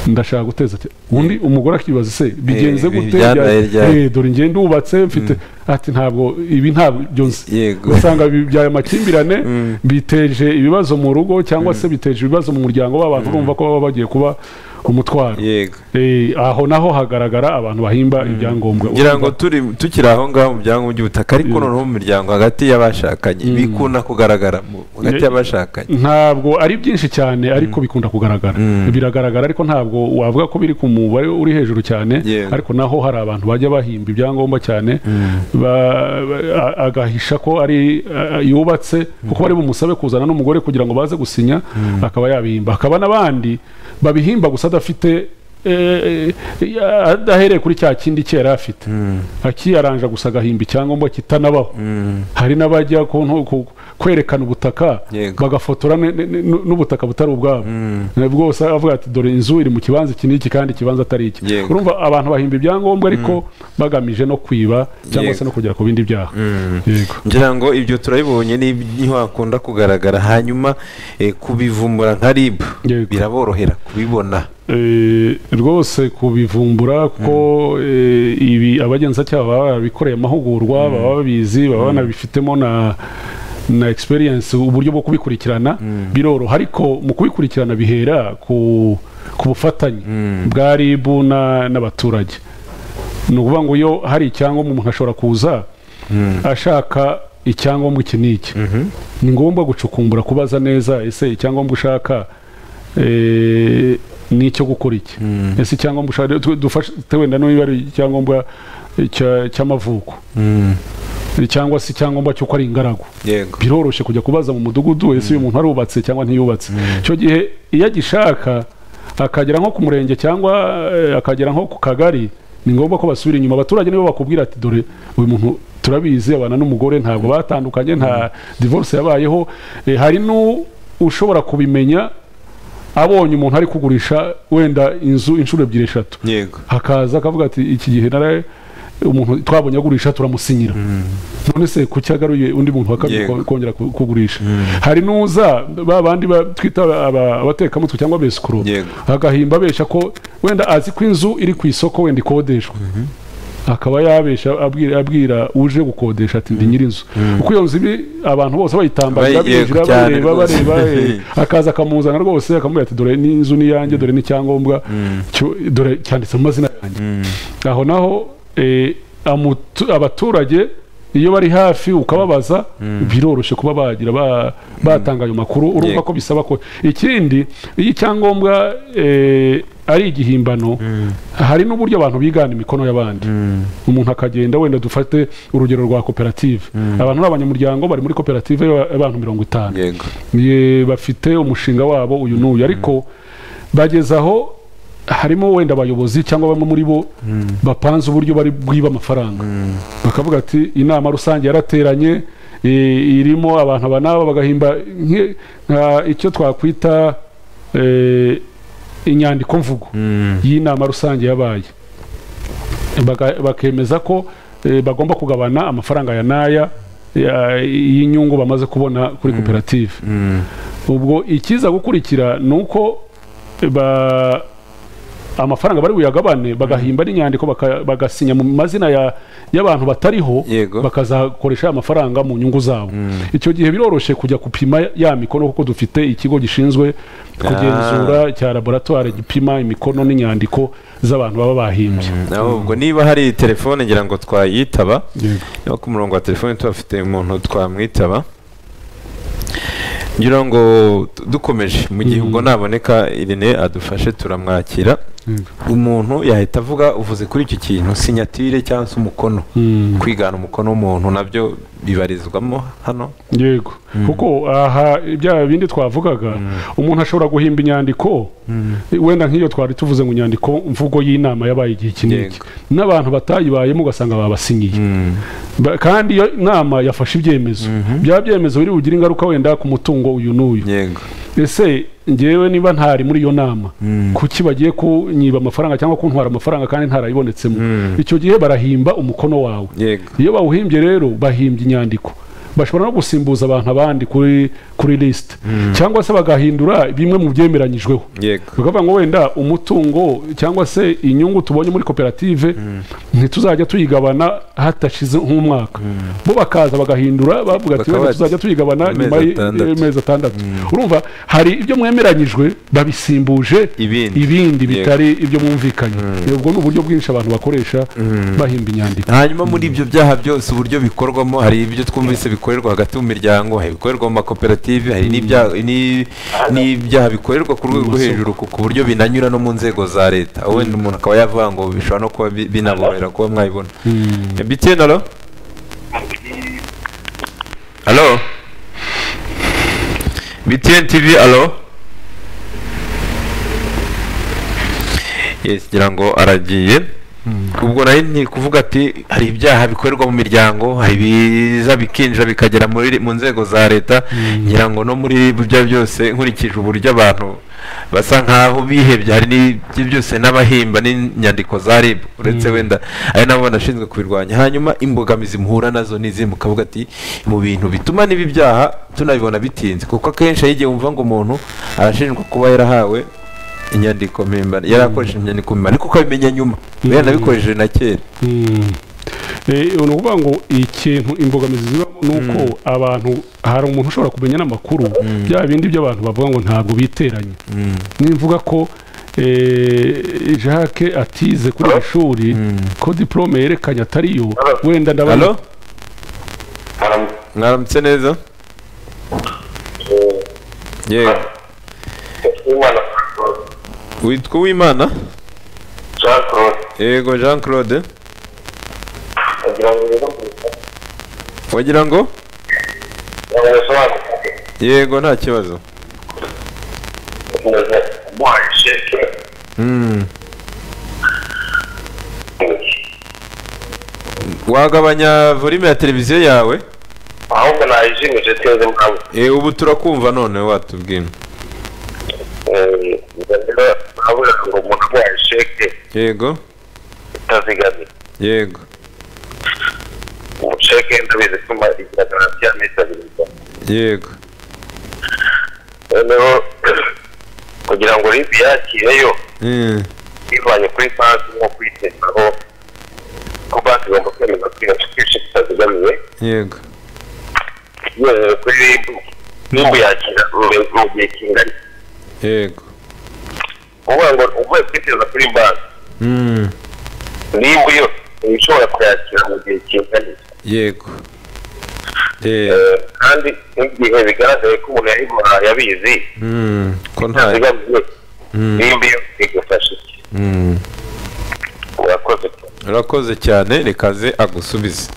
Speaker 2: ndashaka guteza ati undi umugore akibaza se bigenze
Speaker 3: Eh,
Speaker 2: gute
Speaker 3: bijyana
Speaker 2: bya-
Speaker 3: ryari?"
Speaker 2: eh, dore ngende ubatse mfite ati ntabwo ibi ntabyo nzi
Speaker 3: yego
Speaker 2: usanga bibyaye amakimbirane biteje ibibazo mu rugo cyangwa se biteje ibibazo mu muryango w'abantu urumva ko baba bagiye kuba umutwaro
Speaker 3: yego
Speaker 2: Eh, aho naho hagaragara abantu bahimba ibyangombwa
Speaker 3: ngira ngo turi tukiri aho ngaho mu byangombwa by'ubutaka ariko
Speaker 2: Yego.
Speaker 3: noneho mu miryango hagati y'abashakanye bikunda kugaragara mu- hagati
Speaker 2: Ye-
Speaker 3: y'abashakanye
Speaker 2: ntabwo ari byinshi cyane ariko bikunda kugaragara biragaragara ariko ntabwo wavuga ko biri ku mubare uri hejuru cyane
Speaker 3: Yewe.
Speaker 2: ariko naho hari abantu bajya bahimba ibyangombwa cyane ba- ba- a- agahisha ko ari a- yubatse kuko bari bumusabe kuzana n'umugore kugira ngo baze gusinya akaba yabihimba hakaba n'abandi babihimba gusa adafite eh, eh, adahereye kuri cya kindi cye yari afite akiyaranja gusa agahimba icyangombwa kitanabaho hari n'abajya ku ntu- ku- kwerekana ubutaka
Speaker 3: Yego.
Speaker 2: bagafotora ne- ne- ne- n'ubutaka butari ubwabo Eh, bwose avuga ati dore inzu iri mu kibanza iki n'iki kandi ikibanza atari iki
Speaker 3: Yego.
Speaker 2: urumva abantu bahimba ibyangombwa ariko bagamije no kwiba cyangwa se
Speaker 3: Yego.
Speaker 2: no kugera ku bindi byaha yego
Speaker 3: ngira ngo ibyo turabibonye ni- niho hakunda kugaragara hanyuma eh, kubivumbura nka rib
Speaker 2: Yego.
Speaker 3: biraborohera kubibona
Speaker 2: eh, rwose kubivumbura kuko eh, ibi abagenzacyaha baba barabikoreye amahugurwa baba babizi baba banabifitemo na na experience uburyo bwo kubikurikirana biroroha ariko mu kubikurikirana bihera ku ku bufatanye bwa RIB na- n'abaturage ni ukuvuga ngo iyo hari icyangombwa umuntu ashobora kuza ashaka icyangombwa iki n'iki ni ngombwa gucukumbura kubaza neza ese icyangombwa ushaka eh, ni icyo gukora iki ese icyangombwa ushaka tu- dufashe wenda niba ari icyangombwa eh, cya- cy'amavuko cyangwa se icyangombwa cy'uko ari ingaragu
Speaker 1: yego
Speaker 2: biroroshye kujya kubaza mu mudugudu ese uyu muntu arubatse cyangwa ntiyubatse icyo gihe iyo agishaka akagera nko ku murenge cyangwa eh, akagera nko ku kagari ni ngombwa ko basubira inyuma abaturage nibo bakubwira ati dore uyu muntu turabizi abana n'umugore ntabwo batandukanye nta divorce yabayeho Eh, hari n'ushobora kubimenya abonye umuntu ari kugurisha wenda inzu inshuro ebyiri eshatu
Speaker 1: yego
Speaker 2: hakaza akavuga ati iki gihe nara umuntu twabonye agurisha turamusinyira none se kuki agaruye undi muntu wa kabiri
Speaker 1: Yego.
Speaker 2: ko- kongera ku- kugurisha hari n'uza ba bandi ba- twita aba- abatekamutwe cyangwa abesikoro
Speaker 1: Yego.
Speaker 2: agahimba abeshya ko wenda azi ko inzu iri ku isoko wenda ikodeshwa akaba yabesha abwira, abwira uje gukodesha ati ndi nyir'inzu kuko iyo nzu iri abantu bose bayitambagira
Speaker 1: Bayi- yego,
Speaker 2: binjira
Speaker 1: cyane
Speaker 2: bareba
Speaker 1: rwose.
Speaker 2: bareba eh, akaza akamuzana rwose akamubwira ati dore n'inzu ni iyanjye dore n'icyangombwa cyo- dore cyanditse mu mazina yanjye aho naho eh, amutu- abaturage iyo bari hafi ukababaza biroroshye kuba bagira ba- batanga ayo makuru urumva
Speaker 1: Yego.
Speaker 2: ko bisaba ko ikindi iyo icyangombwa eh, ari igihimbano hari n'uburyo abantu bigana imikono y'abandi umuntu akagenda wenda dufate urugero rwa koperative abantu ni abanyamuryango bari muri koperative y'abantu mirongo itanu
Speaker 1: yego
Speaker 2: Ye, bafite umushinga wabo uyu n'uyu ariko bageze aho harimo wenda abayobozi cyangwa bamwe muri bo bapanze uburyo bari bwiba amafaranga bakavuga ati inama rusange yarateranye eh, irimo abantu aba n'aba bagahimba nke- nka icyo twakwita eh, inyandiko mvugo y'inama rusange yabaye Baga- bakemeza ko eh, bagomba kugabana amafaranga ya n'aya ya- y'inyungu bamaze kubona kuri koperative ubwo ikiza gukurikira ni uko ba- amafaranga bari buyagabane bagahimba n'inyandiko baka- bagasinya mu mazina ya- y'abantu batariho
Speaker 1: Yego.
Speaker 2: bakazakoresha aya mafaranga mu nyungu zabo icyo gihe biroroshye kujya gupima ya mikono kuko dufite ikigo gishinzwe kugenzura cya laboratwari gipima imikono n'inyandiko z'abantu baba bahimbye
Speaker 1: ahubwo niba hari telefone ngira ngo twayitaba
Speaker 2: Yego.
Speaker 1: niba ku murongo wa telefone tuhafite umuntu twamwitaba ngira ngo du- dukomeje mu gihe ubwo naboneka irene adufashe turamwakira
Speaker 2: Yego.
Speaker 1: umuntu yahita avuga uvuze kuri icyo kintu sinyatire cyangwa se umukono
Speaker 2: Mm.
Speaker 1: kwigana umukono w'umuntu nabyo bibarizwamo hano
Speaker 2: yego kuko aha bya bindi twavugaga umuntu ashobora guhimba inyandiko wenda nk'iyo twari tuvuze ngo inyandiko mvugo y'inama yabaye igihe iki n'iki
Speaker 1: Yego.
Speaker 2: n'abantu batayibayemo ugasanga babasinyiye Ba- kandi iyo nama yafashe ibyemezo bya byemezo biri bugire ingaruka wenda ku mutungo uyu n'uyu
Speaker 1: yego
Speaker 2: ese ngewe niba ntari muri iyo nama kuki bagiye kunyiba amafaranga cyangwa kuntwara amafaranga kandi ntarayibonetsemo icyo gihe barahimba umukono wawe
Speaker 1: yego
Speaker 2: iyo bawuhimbye rero bahimbye inyandiko bashobora no gusimbuza abantu abandi kuri kuri lisite cyangwa se bagahindura bimwe mu byemeranyijweho
Speaker 1: yego
Speaker 2: bakavuga ngo wenda umutungo cyangwa se inyungu tubonye muri koperative ntituzajya tuyigabana hatashize nk'umwaka bo bakaza bagahindura bavuga ati
Speaker 1: Bakaba
Speaker 2: wenda
Speaker 1: bati,
Speaker 2: tuzajya tuyigabana
Speaker 1: amezi
Speaker 2: nyuma y'i-
Speaker 1: atandatu."
Speaker 2: y'amezi atandatu urumva hari ibyo mwemeranyijwe babisimbuje
Speaker 1: Ibindi.
Speaker 2: ibindi
Speaker 1: Yego.
Speaker 2: bitari ibyo mwumvikanye ubwo ni uburyo bwinshi abantu bakoresha bahimba inyandiko
Speaker 1: hanyuma muri ibyo byaha byose uburyo bikorwamo hari ibyo twumvise bikorerwa hagati mu miryango hari ibikorerwa mu makoperative hari n'ibyaha ni- n'ibyaha bikorerwa ku rwego rwo hejuru ku ku buryo binanyura no mu nzego za leta aho wenda umuntu akaba yavuga ngo bishobora no kuba bi- binaborohera kuba mwabibona bitiyeni alo alo bitiyeni tivi alo yes ngira ngo aragiye ubwo nayo ni kuvuga ati hari ibyaha bikorerwa mu miryango hari ibiza bikinjira bikagera muri mu nzego za leta ngira ngo no muri bya byose nkurikije uburyo abantu basa nkaho bihebye hari n'ibyo byose n'abahimba n'inyandiko za RIB uretse wenda ari nabo banashinzwe kubirwanya hanyuma imbogamizi muhura nazo n'izi mukavuga ati mu bintu bituma n'ibi byaha tunabibona bitinze kuko akenshi iyo igihe wumva ngo umuntu arashinjwa kuba yarahawe inyandiko mpimbano yari akoresheje inyandiko mpimbano ariko ukabimenya nyuma we yanabikoresheje na kera
Speaker 2: Eh, ni ukuvuga ngo ikintu imbogamizi zibamo ni uko abantu hari umuntu ushobora kumenya n'amakuru bya bindi by'abantu bavuga ngo ntabwo biteranya nimvuga ko eh, jacques atize kuri iri shuri ko diplome yerekanye atariyo wenda ndabona
Speaker 1: halo mwaramutse neza yego witwa uwimana yego jean claude wagira ngo yego nta kibazo Mm. wagabanya volume ya televiziyo yawe
Speaker 4: ahubwo nayijimije sinzi impamvu
Speaker 1: Eh, ubu turakumva none watubwira
Speaker 4: Eh, rero urabona ngo umuntu aguhaye sheke
Speaker 1: yego
Speaker 4: itazigamira
Speaker 1: yego
Speaker 4: ubu sheke ndabizi ko igira garanti y'amezi abiri gusa.
Speaker 1: yego
Speaker 4: noneho kugira ngo ribi yakireyo
Speaker 1: Mm.
Speaker 4: bivanye kuri banki nko kuyitezaho ko banki igomba kwemeza ko iyo sheke itazigamiye
Speaker 1: yego
Speaker 4: yemewe kuri ribu niba yakira mu- mu gihe kingana
Speaker 1: yego
Speaker 4: uvuga ngo uvuye kwiteza kuri banki
Speaker 1: Mm.
Speaker 4: niba iyo ishobora kuyakira mu gihe kingana
Speaker 1: yego Eh,
Speaker 4: Eh, kandi n'igihe bigaragaye ko umuntu yayimuha yabizi
Speaker 1: mm, ko nta
Speaker 4: zigamiye
Speaker 1: Mm.
Speaker 4: nimba iyo igufasha iki
Speaker 1: Mm.
Speaker 4: murakoze cyane
Speaker 1: urakoze cyane rekaze agusubize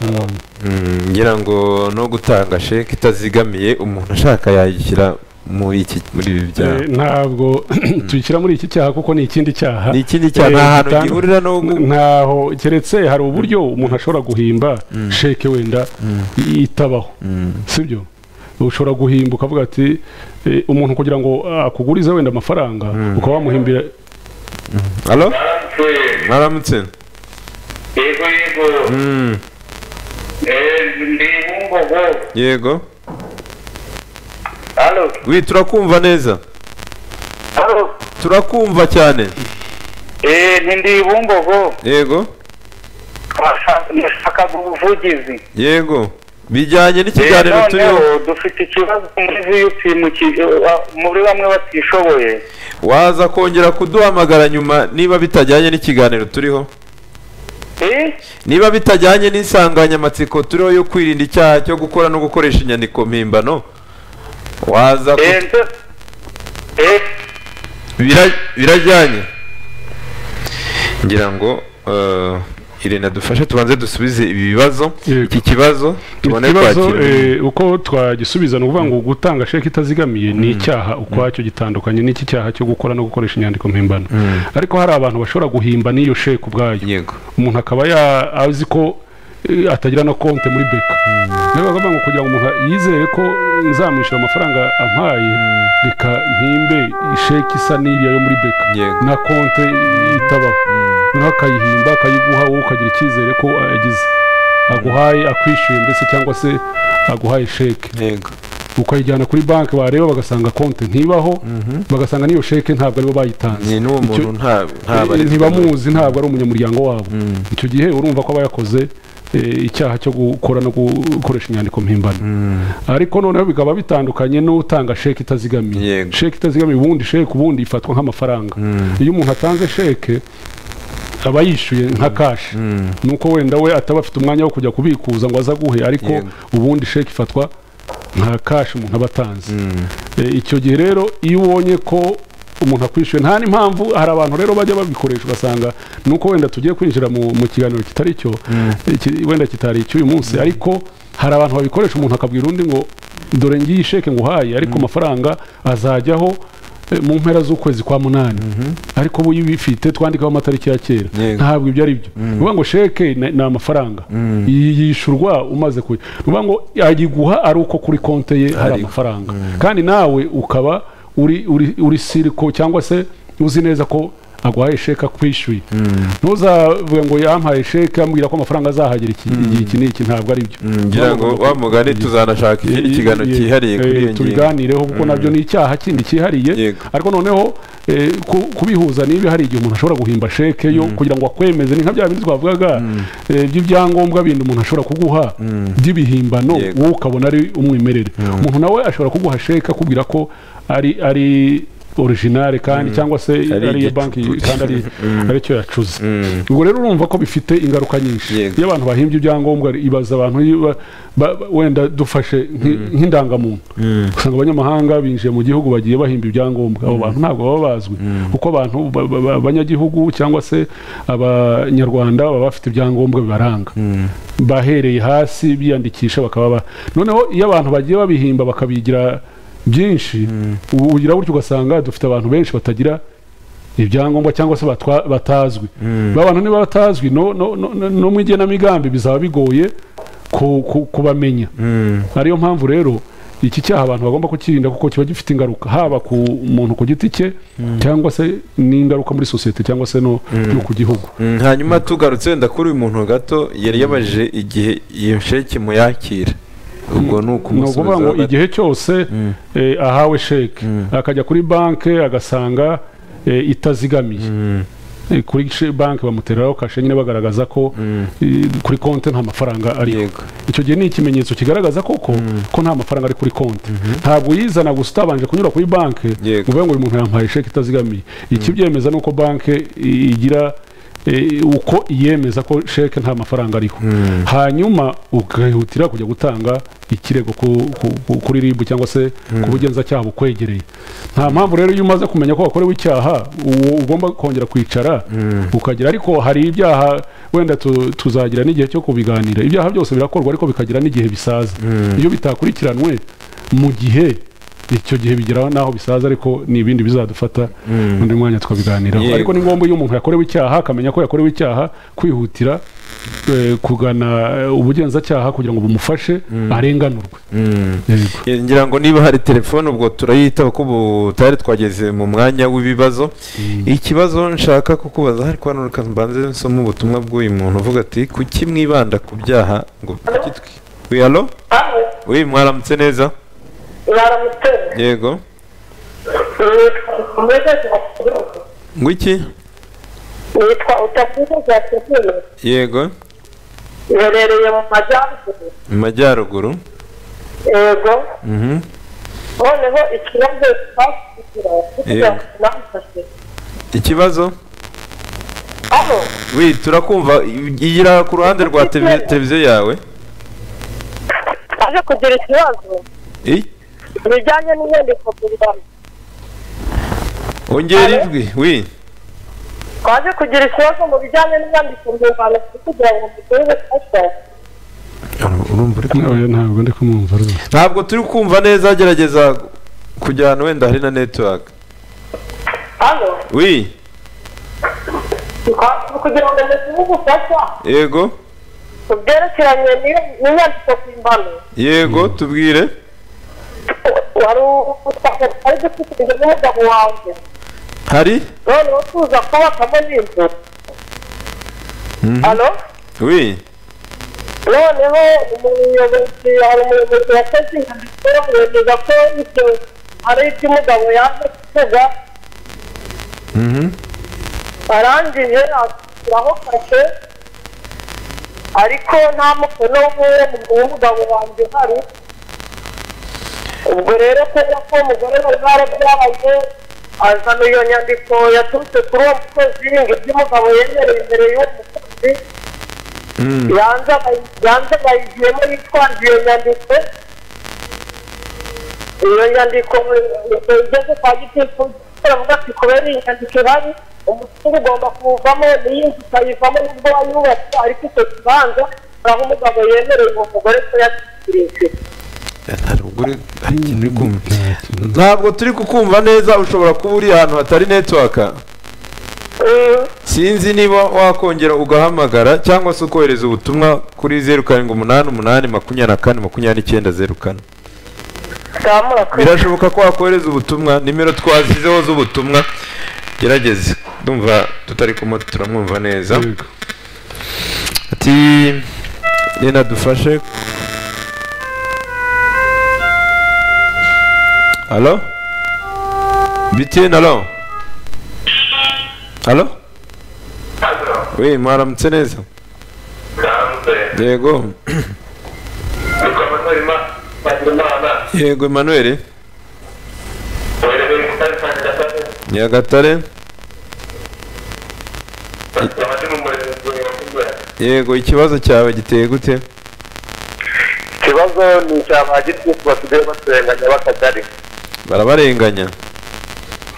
Speaker 2: Mm.
Speaker 1: Mm, ngira ngo no gutanga sheke itazigamiye umuntu ashaka yayishyira muri iki muri ibi byaha
Speaker 2: Eh, ntabwo tuyishyira muri iki cyaha kuko ni ikindi cyaha
Speaker 1: ni ikindi cyaha
Speaker 2: Eh,
Speaker 1: nta hantu
Speaker 2: gitandu-
Speaker 1: gihurira no gu-
Speaker 2: ntaho keretse hari uburyo umuntu ashobora guhimba sheke wenda i- itabaho sibyo ushobora guhimba ukavuga ati eh, umuntu kugira ngo akugurize wenda amafaranga ukaba wamuhimbira
Speaker 1: halo mwaramutse
Speaker 5: yego yego
Speaker 1: Mm,
Speaker 5: Eh, ndi bumbogo
Speaker 1: yego
Speaker 5: halo
Speaker 1: wi turakumva neza
Speaker 5: halo
Speaker 1: turakumva cyane
Speaker 5: Eh, ni ndi bumbogo
Speaker 1: yego
Speaker 5: nashakaga ubuvugizi
Speaker 1: yego bijyanye
Speaker 5: Eh,
Speaker 1: n'ikiganiro turiho
Speaker 5: noneho dufite ikibazo muri vup mu ki- eh, wa- muri bamwe batishoboye
Speaker 1: waza kongera kuduhamagara nyuma niba bitajyanye n'ikiganiro turiho
Speaker 5: Eh,
Speaker 1: niba bitajyanye n'insanganyamatsiko turiho yo kwirinda icyaha cyo gukora no gukoresha inyandiko mpimbano waza ku-
Speaker 5: eh, nze- eh,
Speaker 1: Bira- birajyanye ngira ngo eh, irene dufashe tubanze dusubize ibi bibazo
Speaker 2: Yego.
Speaker 1: iki kibazo tubone
Speaker 2: ikibazo
Speaker 1: kwakira
Speaker 2: eh, uko twagisubiza ni ukuvuga ngo gutanga sheke itazigamiye ni icyaha ukwacyo gitandukanye n'iki cyaha cyo gukora no gukoresha inyandiko mpimbano ariko hari abantu bashobora guhimba n'iyo sheke ubwayo
Speaker 1: yego
Speaker 2: umuntu akaba ya- azi ko eh, atagira na konti muri beka rero bakavuga ngo kugira ngo umuntu yizere ko nzamwishyura amafaranga ampaye reka mpimbe isheki isa n'iriya yo muri beka
Speaker 1: Yego.
Speaker 2: na konti itabaho noneho akayihimba akayiguha wowe ukagira icyizere ko agize aguhaye akwishyuye mbese cyangwa se aguhaye sheke
Speaker 1: yego
Speaker 2: ukayijyana kuri banki wareba bagasanga konti ntibaho bagasanga n'iyo sheke ntabwo aribo bayitanze
Speaker 1: ni n'uwo
Speaker 2: Icyo-
Speaker 1: muntu nta
Speaker 2: Eh,
Speaker 1: ntabarizwa.
Speaker 2: ntibamuzi ntabwo ari umunyamuryango wabo icyo gihe urumva ko aba yakoze eh, icyaha cyo gukora no gukoresha inyandiko mpimbano ariko noneho bikaba bitandukanye n'utanga sheke itazigamiye
Speaker 1: Yego.
Speaker 2: sheke itazigamiye ubundi sheke ubundi ifatwa nk'amafaranga iyo umuntu atanze sheke aba yishyuye nka kashi nuko wenda we ataba afite umwanya wo kujya kubikuza ngo aze aguhe ariko
Speaker 1: Yego.
Speaker 2: ubundi sheke ifatwa nka kashi umuntu aba atanze Eh, icyo gihe rero iyo ubonye ko umuntu akwishyuye nta n'impamvu hari abantu rero bajya babikoresha ugasanga ni uko wenda tugiye kwinjira mu, mu kiganiro kitari cyo eh, ki- wenda kitari icy'uyu munsi ariko hari abantu babikoresha umuntu akabwira undi ngo dore ngiyi sheke nguhaye ariko amafaranga azajyaho eh, mu mpera z'ukwezi kwa munani ariko ubu iyo ubifite twandikaho amatariki ya kera
Speaker 1: Yego.
Speaker 2: ntabwo ibyo ari byo ni ukuvuga ngo sheke ni ni amafaranga Yi- yishyurwa umaze kuyi ni ukuvuga ngo ayiguha ari uko kuri konti ye hari
Speaker 1: Ariko.
Speaker 2: amafaranga kandi nawe ukaba uri uri uri siriko cyangwa se uzi neza ko aguhaye sheke akwishyuye ntuzavuge ngo yampaye sheke ambwira ko amafaranga azahagera iki igihe iki n'iki ntabwo ari byo
Speaker 1: ngira ngo wa mugani tuzanashaka ikindi kiganiro cyihariye kuri iyo ngingo
Speaker 2: tubiganireho kuko nabyo ni icyaha kindi cyihariye
Speaker 1: Yego.
Speaker 2: ariko noneho eh, ku- kubihuza niba hari igihe umuntu ashobora guhimba sheke yo kugira ngo akwemeze ni nka bya bindi twavugaga eh, by'ibyangombwa bindi umuntu ashobora kuguha by'ibihimbano
Speaker 1: Yego.
Speaker 2: wowe ukabona ari umwimerere umuntu nawe ashobora kuguha sheke akubwira ko ari ari originale kandi cyangwa se
Speaker 1: Ari
Speaker 2: ari iya
Speaker 1: igicucu.
Speaker 2: banki kandi ari ari cyo yacuze
Speaker 1: Mm.
Speaker 2: ubwo rero urumva ko bifite ingaruka nyinshi
Speaker 1: Yego.
Speaker 2: iyo abantu bahimbye ibyangombwa ibaza abantu iyo ba- ba- ba- wenda dufashe nk'i- nk'indangamuntu usanga abanyamahanga binjiye mu gihugu bagiye bahimba ibyangombwa abo bantu ntabwo baba bazwi kuko abantu ba- ba- ba- abanyagihugu cyangwa se abanyarwanda baba bafite ibyangombwa bibaranga bahereye hasi biyandikisha bakaba ba- noneho iyo abantu bagiye babihimba bakabigira byinshi ubu ugira gutyo ugasanga dufite abantu benshi batagira ibyangombwa cyangwa se batwa- batazwi ba bantu niba batazwi no, no, no, no, no mu igenamigambi bizaba bigoye ku- ku- kubamenya ariyo mpamvu rero iki cyaha abantu bagomba kukirinda kuko kiba gifite ingaruka haba ku muntu ku giti cye cyangwa se n'ingaruka muri sosiyete cyangwa se no, no ku gihugu
Speaker 1: Mm, hanyuma tugarutse wenda kuri uyu muntu gato yari yabajije igihe iyo sheki muyakira ubwo ni
Speaker 2: ni ukuvuga ngo
Speaker 1: ukumusubiza
Speaker 2: igihe cyose eh, ahawe sheke akajya kuri banki agasanga eh, itazigamiye Eh, kuri she- banki bamutereraho kashe nyine bagaragaza ko eh, kuri konti nta mafaranga ariho
Speaker 1: Yego.
Speaker 2: icyo gihe ni ikimenyetso kigaragaza koko ko nta mafaranga ari kuri konti ntabwo uyizana gusa utabanje kunyura kuri banki
Speaker 1: Yego.
Speaker 2: uvuga ngo uyu muntu yampaye sheke itazigamiye ikibyemeza ni uko banki i- igira eh, uko iyemeza ko sheke nta mafaranga ariho hanyuma ugahutira kujya gutanga ikirego ku- ku- ku- kuri ribu cyangwa se ku bugenzacyaha bukwegereye nta mpamvu rero iyo umaze kumenya ko wakorewe icyaha uwo ugomba kongera kwicara ukagira ariko hari ibyaha wenda tu- tuzagira n'igihe cyo kubiganira ibyaha byose birakorwa ariko bikagira n'igihe bisaza iyo bitakurikiranwe mu gihe icyo gihe bigeraho n'aho bisaza ariko ni ibindi bizadufata undi mwanya twabiganiraho
Speaker 1: Yego.
Speaker 2: ariko ni ngombwa iyo umuntu yakorewe icyaha akamenya ko yakorewe icyaha kwihutira eh, kugana eh, ubugenzacyaha kugira ngo bumufashe arenganurwe Yego.
Speaker 1: Eh, ngira ngo niba hari telefone ubwo turayitaba ko ubu tutari twageze mu mwanya w'ibibazo ikibazo nshaka kukubaza hari hano reka mbanze nsoma ubutumwa bw'uyu muntu uvuga ati kuki mwibanda ku byaha ngo kuki twi wi halo wi mwaramutse neza
Speaker 6: baramutse
Speaker 1: yego ngo iki
Speaker 6: nitwa utakuza za kizuru
Speaker 1: yego
Speaker 6: iherereye mu majyaruguru
Speaker 1: mu majyaruguru
Speaker 6: yego
Speaker 1: Mhm.
Speaker 6: noneho ikibazo twakigira kugira ngo namufashe
Speaker 1: ikibazo
Speaker 6: aho
Speaker 1: wi turakumva igira ku ruhande rwa televi- televiziyo yawe
Speaker 6: aje kugira ikibazo
Speaker 1: I?
Speaker 6: bijyanye n'inyandiko mpimbano
Speaker 1: ongera ijwi wi
Speaker 6: twaje kugira ikibazo mu bijyanye n'inyandiko mpimbano kugira ngo muduhe fasha
Speaker 1: urumva uri kumva?
Speaker 2: Oya, ntabwo ndi kumwumva rwose
Speaker 1: ntabwo turi kumva neza gerageza kujyana wenda hari na network
Speaker 6: hano
Speaker 1: wi
Speaker 6: kugira ngo muduhe ubufasha
Speaker 1: yego
Speaker 6: ku byerekeranye n'iyo- n'inyandiko mpimbano
Speaker 1: yego tubwire
Speaker 6: wari utwari dufite n'umugabo wanjye
Speaker 1: hari
Speaker 6: noneho tuza kubakamo n'inzu alo
Speaker 1: wi
Speaker 6: noneho umuyobozi hari umuyobozi wakoze inyandiko yemeza ko ibyo ari iby'umugabo yaje kuvuga arangije ashyiraho kashe ariko nta mukono w'uwo w'umugabo wanjye uhari ubwo rero kubera ko umugore bari barabyabaye azana iyo nyandiko yaturutse kuri uwo mukozi ngo iby'umugabo yemereye imbere y'uwo mukozi yanze abayi- yanze bayigiyemo yitwaje iyo nyandiko iyo nyandiko igeze kwa gitifu baravuga ati kubera iyi nyandiko ihari umutungo ugomba kuwuvamo n'iyi nzu ukayivamo nubwo wayubatse ariko icyo kibanza aho umugabo yemereye uwo mugore ko yakirije
Speaker 1: ntabwo uri- hari ikintu uri kumva. ntabwo turi kukumva neza ushobora kuba uri ahantu hatari network sinzi niba wakongera ugahamagara cyangwa se ukohereza ubutumwa kuri zeru karindwi umunani umunani makumyabiri na kane makumyabiri n'icyenda zeru kane birashoboka ko wakohereza ubutumwa nimero twashyizeho z'ubutumwa gerageze ndumva tutari kumwe turamwumva neza
Speaker 2: Yego.
Speaker 1: ati rena dufashe halo bitiyeni halo halo we mwaramutse neza yego yego emanuel nyagatare yego ikibazo cyawe giteye gute
Speaker 4: ikibazo ni icya ba gitifu basigaye baturenganya b'akagari
Speaker 1: barabarenganya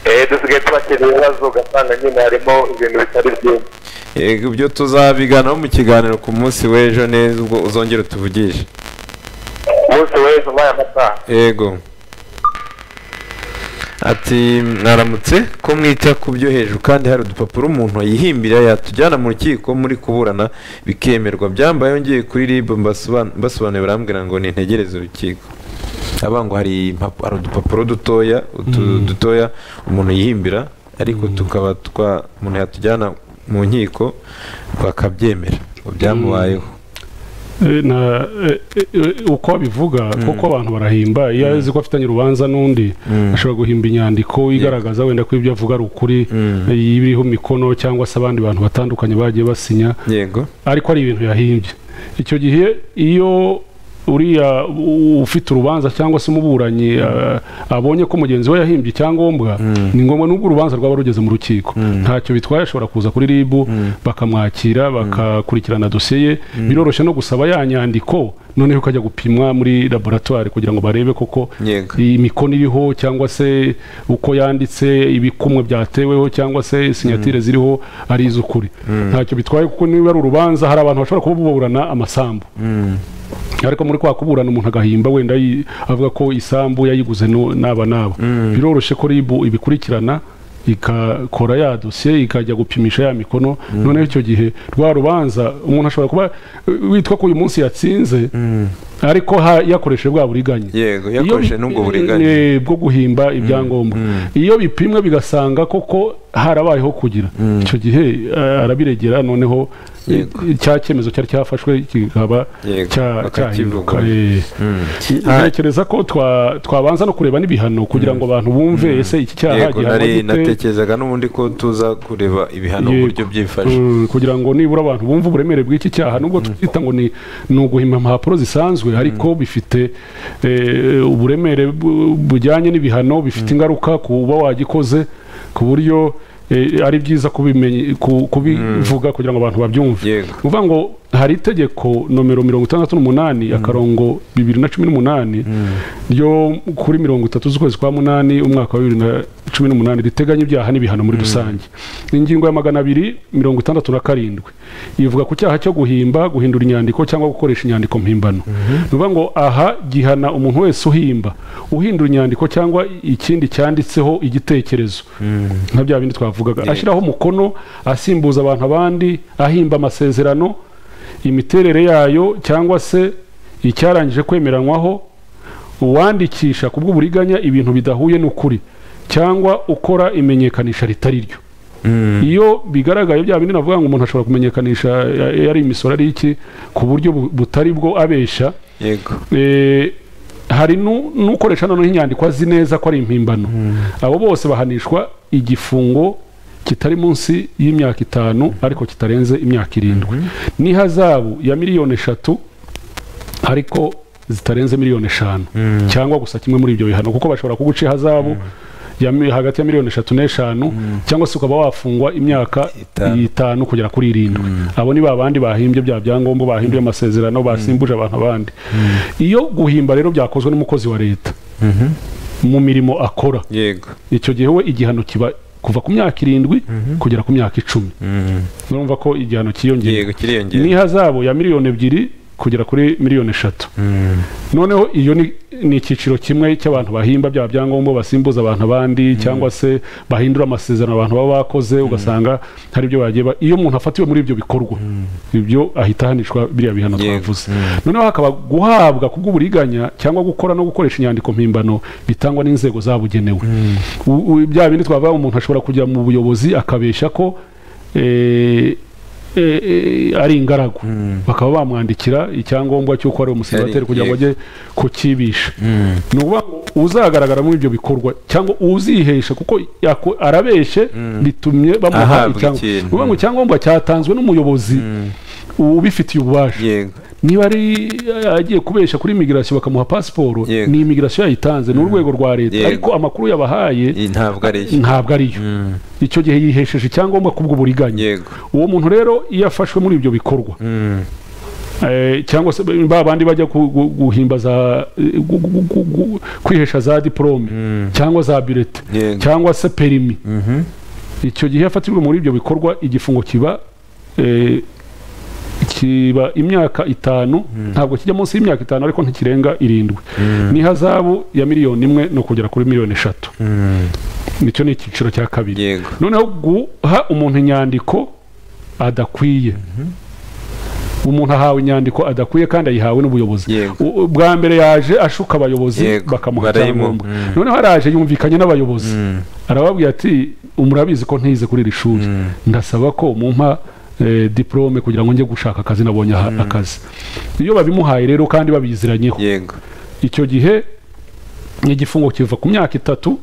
Speaker 4: eee dusigaye tubakira ibibazo ugasanga nyine harimo ibintu bitari byiza
Speaker 1: yego ibyo tuzabiganaho mu kiganiro ku munsi w'ejo neza ubwo uzongera utuvugishe
Speaker 4: umunsi w'ejo muri aya masaha
Speaker 1: yego ati mwaramutse ko mwita ku byo hejuru kandi hari udupapuro umuntu yihimbira yatujyana mu rukiko muri kuburana bikemerwa byambaye ngiye kuri rib mbasobanuriye barambwira ngo nintegereze urukiko aba ngo hari impa- hari udupapuro dutoya utu- dutoya umuntu yihimbira ariko tukaba twa umuntu yatujyana mu nkiko bakabyemera ngo byamubayeho
Speaker 2: Eh, na eh, eh, uko abivuga kuko abantu barahimba iyo azi ko afitanye urubanza n'undi ashobora guhimba inyandiko igaragaza wenda ko ibyo avuga ari ukuri eh, iriho mikono cyangwa se abandi bantu batandukanye bagiye basinya
Speaker 1: yego
Speaker 2: ariko ari ibintu yahimbye icyo gihe iyo uriya u- ufite urubanza cyangwa se umuburanyi a- abonye ko mugenzi we yahimbye icyangombwa ni ngombwa n'ubwo urubanza rwaba rugeze mu rukiko ntacyo bitwaye ashobora kuza kuri rib bakamwakira bakakurikirana dosiye ye biroroshye no gusaba ya nyandiko noneho ukajya gupimwa muri laboratwari kugira ngo barebe koko
Speaker 1: Yego.
Speaker 2: imikono iriho cyangwa se uko yanditse ibikumwe byateweho cyangwa se sinyatire ziriho ari iz'ukuri ntacyo bitwaye kuko niba ari urubanza hari abantu bashobora kuba buburana amasambu ariko muri kwa kuburana umuntu agahimba wenda yi- avuga ko isambu yayiguze nu- n'aba n'aba biroroshye ko ribu ibikurikirana ikakora ya dosiye ikajya gupimisha ya mikono noneho icyo gihe rwa rubanza umuntu ashobora kuba eh, witwa ko uyu munsi yatsinze ariko ha- yakoresheje bwa buriganya
Speaker 1: yego
Speaker 2: iyo
Speaker 1: yakoresheje
Speaker 2: bi-
Speaker 1: n'ubwo buriganya
Speaker 2: eh, bwo guhimba ibyangombwa iyo bipimwe bigasanga koko harabayeho kugira icyo gihe eh, arabiregera noneho eh, cya cyemezo cyari cyafashwe kikaba
Speaker 1: Yego,
Speaker 2: cya-
Speaker 1: bakakivuga.
Speaker 2: cyahinduka Eh, ntekereza ko twa- twabanza no kureba n'ibihano kugira ngo abantu bumve ese iki cyaha
Speaker 1: yego
Speaker 2: gihanwa
Speaker 1: nari
Speaker 2: gute
Speaker 1: natekerezaga n'ubundi ko tuza kureba ibihano uburyo
Speaker 2: Yego.
Speaker 1: byifashe
Speaker 2: Mm, kugira ngo nibura abantu bumve uburemere bw'iki cyaha nubwo twita ngo ni ni uguhima impapuro zisanzwe ariko bifite eh, uburemere bu- bujyanye n'ibihano bifite ingaruka ku uba wagikoze ku buryo eh, ari byiza kubimenya- ku- kubivuga kugira ngo abantu babyumve
Speaker 1: Yego.
Speaker 2: ni ukuvuga ngo hari itegeko nomero mirongo itandatu n'umunani akarongo bibiri na cumi n'umunani ryo kuri mirongo itatu z'ukwezi kwa munani umwaka wa bibiri na cumi n'umunani riteganya ibyaha n'ibihano muri rusange ingingo ya magana abiri mirongo itandatu na karindwi ivuga ku cyaha cyo guhimba guhindura inyandiko cyangwa gukoresha inyandiko mpimbano ni ukuvuga ngo aha gihana umuntu wese uhimba uhindura inyandiko cyangwa ikindi cyanditseho igitekerezo nka bya bindi twavugaga ashyiraho umukono asimbuza abantu abandi ahimba amasezerano imiterere yayo cyangwa se icyarangije kwemeranywaho uwandikisha ku bw'uburiganya ibintu bidahuye n'ukuri cyangwa ukora imenyekanisha ritari ryo iyo bigaragaye bya bindi navuga ngo umuntu ashobora kumenyekanisha eh, yari imisoro ari iki ku buryo bu- butari bwo abeshya
Speaker 1: yego
Speaker 2: Eh, hari nu- n'ukoresha noneho inyandiko azi neza ko ari impimbano abo bose bahanishwa igifungo kitari munsi y'imyaka itanu ariko kitarenze imyaka irindwi n'ihazabu ya miliyoni eshatu ariko zitarenze miliyoni eshanu cyangwa gusa kimwe muri ibyo bihano kuko bashobora kuguca ihazabu ya mi- hagati ya miliyoni eshatu n'eshanu cyangwa se ukaba wafungwa imyaka
Speaker 1: Itanu.
Speaker 2: itanu kugera kuri irindwi abo ni babandi bahimbye bya byangombwa bahimbye amasezerano basimbuje abantu abandi iyo guhimba rero byakozwe n'umukozi wa leta mu mirimo akora
Speaker 1: yego
Speaker 2: icyo gihe we igihano kiba kuva ku myaka irindwi kugera ku myaka icumi urumva ko igihano cyiyongera
Speaker 1: yego kiriyongera
Speaker 2: n'ihazabu ya miliyoni ebyiri kugera kuri miliyoni eshatu noneho iyo ni ni icyiciro kimwe cy'abantu bahimba bya byangombwa basimbuza abantu abandi cyangwa se bahindura amasezerano abantu baba bakoze ugasanga hari ibyo bagiye ba- iyo umuntu afatiwe muri ibyo bikorwa ibyo ahita ahanishwa biriya bihano
Speaker 1: Yego.
Speaker 2: twavuze noneho hakaba guhabwa ku bw'uburiganya cyangwa gukora no gukoresha inyandiko mpimbano bitangwa n'inzego zabugenewe U- u- bya bindi twavuga umuntu ashobora kujya mu buyobozi akabeshya ko eh, eh, eh, ari ingaragu bakaba bamwandikira icyangombwa cy'uko ari umusenateri
Speaker 1: Yari-
Speaker 2: kugira ngo ajye kukibisha
Speaker 1: Mm.
Speaker 2: ni ukuvuga ngo uzagaragara muri ibyo bikorwa cyangwa uzihesha kuko yako- arabeshe bitumye bamuha
Speaker 1: Ahabwa
Speaker 2: icyangombwa
Speaker 1: ikintu.
Speaker 2: ni ukuvuga ngo icyangombwa cyatanzwe n'umuyobozi ubifitiye ububasha
Speaker 1: yego
Speaker 2: niba ari agiye kubesha kuri imigirasiyo bakamuha pasiporo
Speaker 1: Yego.
Speaker 2: ni imigirasiyo yayitanze ni urwego rwa leta
Speaker 1: Yego.
Speaker 2: ariko amakuru yabahaye
Speaker 1: iyi ntabwo ari yo
Speaker 2: ntabwo ariyo icyo gihe yihesheje icyangombwa kubw'uburiganya
Speaker 1: yego
Speaker 2: uwo muntu rero iyo afashwe muri ibyo bikorwa eh, cyangwa se ba bandi bajya ku- gu- guhimbaza eh, gu- gu- gu- gu- kwihesha za diporome cyangwa za birete
Speaker 1: Yego.
Speaker 2: cyangwa se perimi icyo gihe yafatirwe muri ibyo bikorwa igifungo kiba eh, kiba imyaka itanu ntabwo kijya munsi y'imyaka itanu ariko ntikirenga irindwi n'ihazabu ya miliyoni imwe no kugera kuri miliyoni eshatu nicyo ni icyiciro cya kabiri
Speaker 1: yego
Speaker 2: noneho guha umuntu inyandiko adakwiye umuntu ahawe inyandiko adakwiye kandi ayihawe n'ubuyobozi
Speaker 1: Yego.
Speaker 2: U- bwa mbere yaje ashuka abayobozi
Speaker 1: Yego,
Speaker 2: bakamuha
Speaker 1: barayimuha.
Speaker 2: icyangombwa
Speaker 1: Mm.
Speaker 2: noneho araje yumvikanye n'abayobozi arababwira ati murabizi ko ntize kuri iri shuri ndasaba ko mumpa eh, diplome kugira ngo njye gushaka akazi nabonye aha- akazi iyo babimuhaye rero kandi babiziranyeho
Speaker 1: yego
Speaker 2: icyo gihe igifungo kiva ku myaka itatu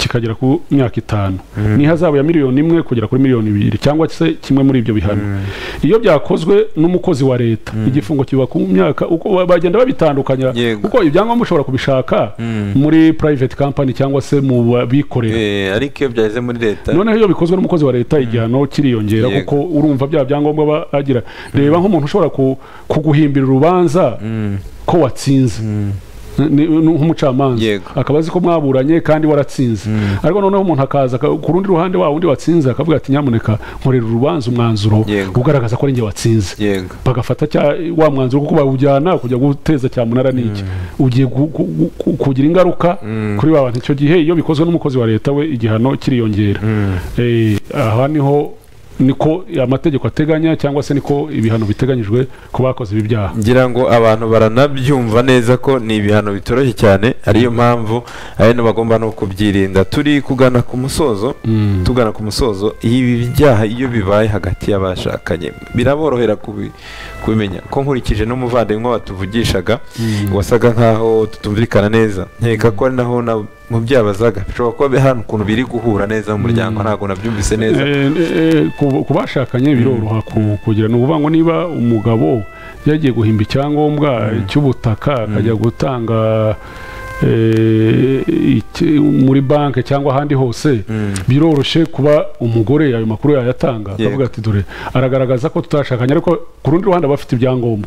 Speaker 2: kikagera ku myaka itanu n'ihazabu ya miliyoni imwe kugera kuri miliyoni ibiri cyangwa se kimwe muri ibyo bihano iyo byakozwe n'umukozi wa leta igifungo kiva ku myaka uko bagenda babitandukanya
Speaker 1: Yego.
Speaker 2: kuko ibyangombwa ushobora kubishaka muri private company cyangwa se mu babikorera
Speaker 1: Eh, ariko iyo byageze muri leta
Speaker 2: noneho iyo bikozwe n'umukozi wa leta igihano kiriyongera
Speaker 1: Yego.
Speaker 2: kuko urumva bya byangombwa aba agira reba nk'umuntu ushobora ku- kuguhimbira urubanza ko watsinze Ni- ni nk'umucamanza
Speaker 1: Yego.
Speaker 2: akaba azi ko mwaburanye kandi waratsinze ariko noneho umuntu akaza aka- ku rundi ruhande wa wundi watsinze akavuga ati nyamuneka nkorera urubanza umwanzuro
Speaker 1: Yego.
Speaker 2: ugaragaza ko ari njye watsinze
Speaker 1: yego
Speaker 2: bagafata cya wa mwanzuro kuko bawujyana kujya guteza cyamunara ni iki ugiye gu- gu- gu- ku- kugira ingaruka kuri ba bantu icyo gihe iyo bikozwe n'umukozi wa leta we igihano kiriyongera Eh, aha niho niko amategeko ateganya cyangwa se niko ibihano biteganyijwe ku bakoze ibi byaha
Speaker 1: ngira ngo abantu baranabyumva neza ko ni ibihano bitoroshye cyane ariyo mpamvu abantu bagomba no kubyirinda turi kugana ku musozo tugana ku musozo ibi byaha iyo bibaye hagati y'abashakanye biraborohera kubi- kubimenya ko nkurikije n'umuvandimwe watuvugishaga wasaga nkaho tutumvikana neza nkeka ko ari naho na- mu byabazaga bishobora kuba hano ukuntu biri guhura neza mu muryango ntabwo nabyumvise neza
Speaker 2: Eh, eh, ku ku bashakanye biroroha ku- kugira ni ukuvuga ngo niba umugabo yagiye guhimba icyangombwa cy'ubutaka akajya gutanga eh, iki- muri banki cyangwa ahandi hose biroroshye kuba umugore ayo makuru yayatanga
Speaker 1: Yego.
Speaker 2: akavuga ati dore aragaragaza ko tutashakanye ariko ku rundi ruhande aba afite ibyangombwa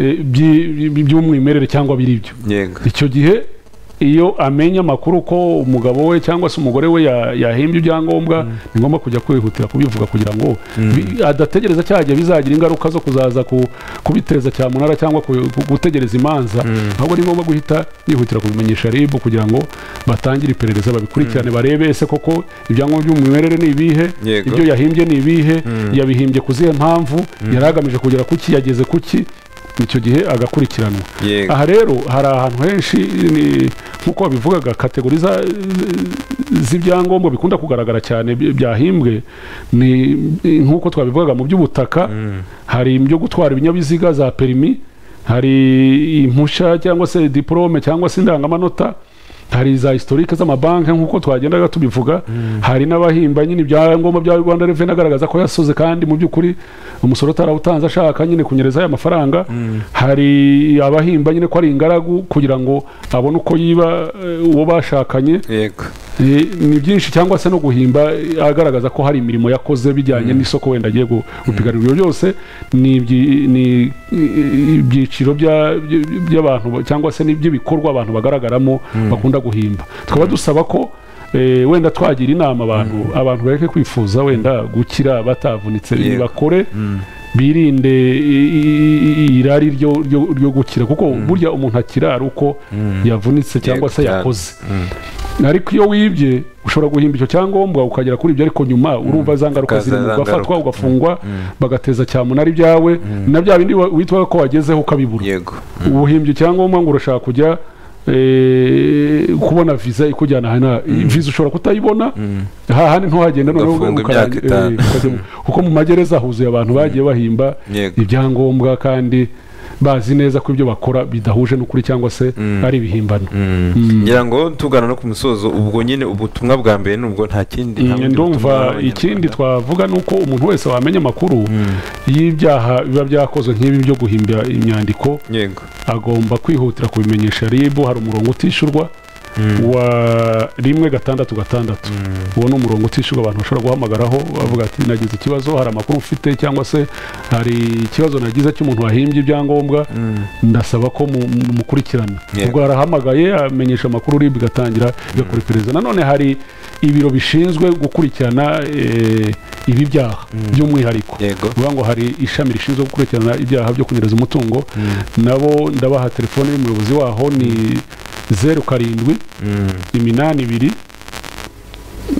Speaker 2: eh, byi- byi- by'umwimerere cyangwa biri ibyo
Speaker 1: yego
Speaker 2: icyo gihe iyo amenya amakuru ko umugabo we cyangwa se umugore we ya- yahimbye ibyangombwa ni ngombwa kujya kwihutira kubivuga kugira ngo bi- adategereza cya gihe bizagira ingaruka zo kuzaza ku- kubiteza cyamunara cyangwa ku- ku- gutegereza imanza ahubwo ni ngombwa guhita yihutira kubimenyesha rib kugira ngo batangire iperereza babikurikirane barebe ese koko ibyangombwa by'umwimerere ni ibihe
Speaker 1: Yego.
Speaker 2: ibyo yahimbye ni ibihe yabihimbye ku zihe mpamvu yari agamije kugera kuki yageze kuki icyo gihe agakurikiranwa
Speaker 1: Yego.
Speaker 2: aha rero hari ahantu henshi ni- nk'uko babivugaga kategori za- z'ibyangombwa bikunda kugaragara cyane by- byahimbwe ni nk'uko twabivugaga mu by'ubutaka hari ibyo gutwara ibinyabiziga za perimi hari impushya cyangwa se diporome cyangwa se indangamanota hari za historike z'amabanki nk'uko twagendaga tubivuga hari n'abahimba nyine ibyangombwa bya rwanda reveni agaragaza ko yasoze kandi mu by'ukuri umusoro atarawutanze ashaka nyine kunyereza aya mafaranga hari abahimba nyine ko ari ingaragu kugira ngo abone uko yiba eh, uwo bashakanye
Speaker 1: yego
Speaker 2: Eh, ni byinshi cyangwa se no guhimba eh, agaragaza ko hari imirimo yakoze bijyanye n'isoko wenda agiye gu- gupiganira ibyo byose ni ibyi- ni eh, ibyiciro bya- by- by'abantu ba- cyangwa se n'iby'ibikorwa abantu bagaragaramo bakunda guhimba tukaba dusaba ko eh, wenda twagira inama abantu abantu bareke kwifuza wenda gukira batavunitse
Speaker 1: Yego.
Speaker 2: bakore birinde i- i- i- irari ryo- ryo ryo gukira kuko burya umuntu akira ari uko yavunitse cyangwa
Speaker 1: Yego,
Speaker 2: se
Speaker 1: cyane.
Speaker 2: yakoze ariko iyo wibye ushobora guhimba icyo cyangombwa ukagera kuri ibyo ariko nyuma urumva za ngaruka
Speaker 1: Hakaza
Speaker 2: zirimo
Speaker 1: za ngaruka.
Speaker 2: ugafatwa ugafungwa bagateza cyamunara ibyawe na bya bindi wa- witwaga ko wagezeho ukabibura
Speaker 1: yego
Speaker 2: ubuhimbye icyangombwa ngo urashaka kujya eh, kubona visa ikujyana hana visa ushobora kutayibona hahandi ntuhagenda noneho
Speaker 1: Ugafungwa
Speaker 2: ukara-
Speaker 1: imyaka itanu.
Speaker 2: eh, ukajya mu- kuko mu magereza huzuye abantu bagiye bahimba
Speaker 1: Yego.
Speaker 2: ibyangombwa kandi bazi neza ko ibyo bakora bidahuje n'ukuri cyangwa se ari ibihimbano
Speaker 1: ngira ngo tugana no ku musozo ubwo nyine ubutumwa bwa mbere nubwo nta kindi nta bundi butumwa
Speaker 2: ndumva
Speaker 1: bw'abanyarwanda.
Speaker 2: ikindi twavuga ni uko umuntu wese wamenya amakuru y'ibyaha biba byakozwe nk'ibi byo guhimbya imyandiko
Speaker 1: yego
Speaker 2: agomba kwihutira kubimenyesha ribu hari umurongo utishyurwa wa rimwe gatandatu gatandatu uwo ni umurongo utishyurwa abantu bashobora guhamagaraho bavuga ati nagize ikibazo hari amakuru mfite cyangwa se hari ikibazo nagize cy'umuntu wahimbye ibyangombwa ndasaba ko mu- mu- mukurikirana
Speaker 1: Yego.
Speaker 2: ubwo arahamagaye amenyesha amakuru ribu igatangira igakora iperereza nanone hari ibiro bishinzwe gukurikirana eh, ibi byaha by'umwihariko
Speaker 1: Yego.
Speaker 2: bivuga ngo hari ishami rishinzwe gukurikirana ibyaha byo kunyereza umutungo nabo ndabaha telefone y'umuyobozi waho ni zeru karindwi iminani ibiri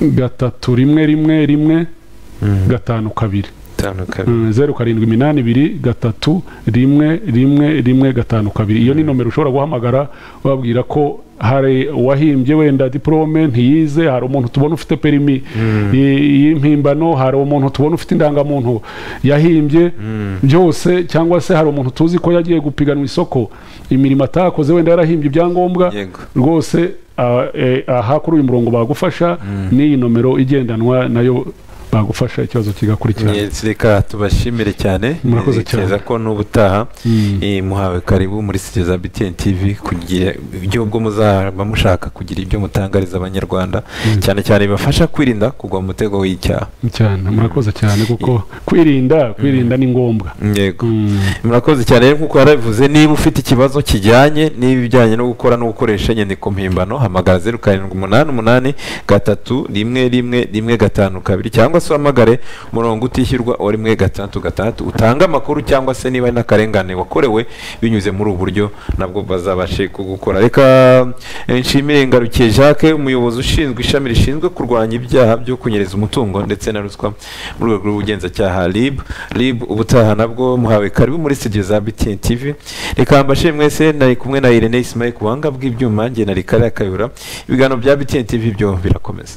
Speaker 2: gatatu rimwe rimwe rimwe gatanu kabiri
Speaker 1: itanu kabiri
Speaker 2: Mm, zeru karindwi iminani ibiri gatatu rimwe rimwe rimwe gatanu kabiri iyo ni nomero ushobora guhamagara wabwira ko hari uwahimbye wenda diporome ntiyize hari umuntu tubona ufite perimi y- y'impimbano hari umuntu tubona ufite indangamuntu yahimbye byose cyangwa se hari umuntu tuzi ko yagiye gupiganwa isoko imirimo atakoze wenda yarahimbye ibyangombwa
Speaker 1: Yego.
Speaker 2: rwose ah, eh, aha kuri uyu murongo bagufasha n'iyi nomero igendanwa nayo bagufasha ikibazo kigakurikirana
Speaker 1: Mwe, reka tubashimire cyane
Speaker 2: Murakoze
Speaker 1: Eh, cyeza
Speaker 2: cyane.
Speaker 1: ko n'ubutaha
Speaker 2: Mm.
Speaker 1: eh, muhawe karibu muri studio za BTN TV kugira ibyo ubwo muzaba mushaka kugira ibyo mutangariza abanyarwanda cyane cyane bibafasha kwirinda kugwa mu mutego w'icyaha
Speaker 2: cyane murakoze cyane kuko kwirinda kwirinda ni ngombwa
Speaker 1: yego
Speaker 2: Mm.
Speaker 1: murakoze cyane rero nkuko yarabivuze niba ufite ikibazo kijyanye n'ibijyanye no gukora no gukoresha inyandiko mpimbano hamagara zeru karindwi umunani umunani gatatu rimwe rimwe rimwe gatanu kabiri cyangwa se uhamagare umurongo utishyurwa wa rimwe gatandatu gatandatu utange amakuru cyangwa se niba ari n'akarengane wakorewe binyuze muri ubu buryo nabwo bazabashe kugukora reka eh, nshimire ngarukiye jacques umuyobozi ushinzwe ishami rishinzwe kurwanya ibyaha byo kunyereza umutungo ndetse na ruswa mu rwego rw'ubugenzacyaha rib rib ubutaha nabwo muhawe karibu muri studio za btn tv reka mbashire mwese nari kumwe na irene isimaye ku buhanga bw'ibyuma nge na rikari akayura ibiganiro bya btn tv byo birakomeza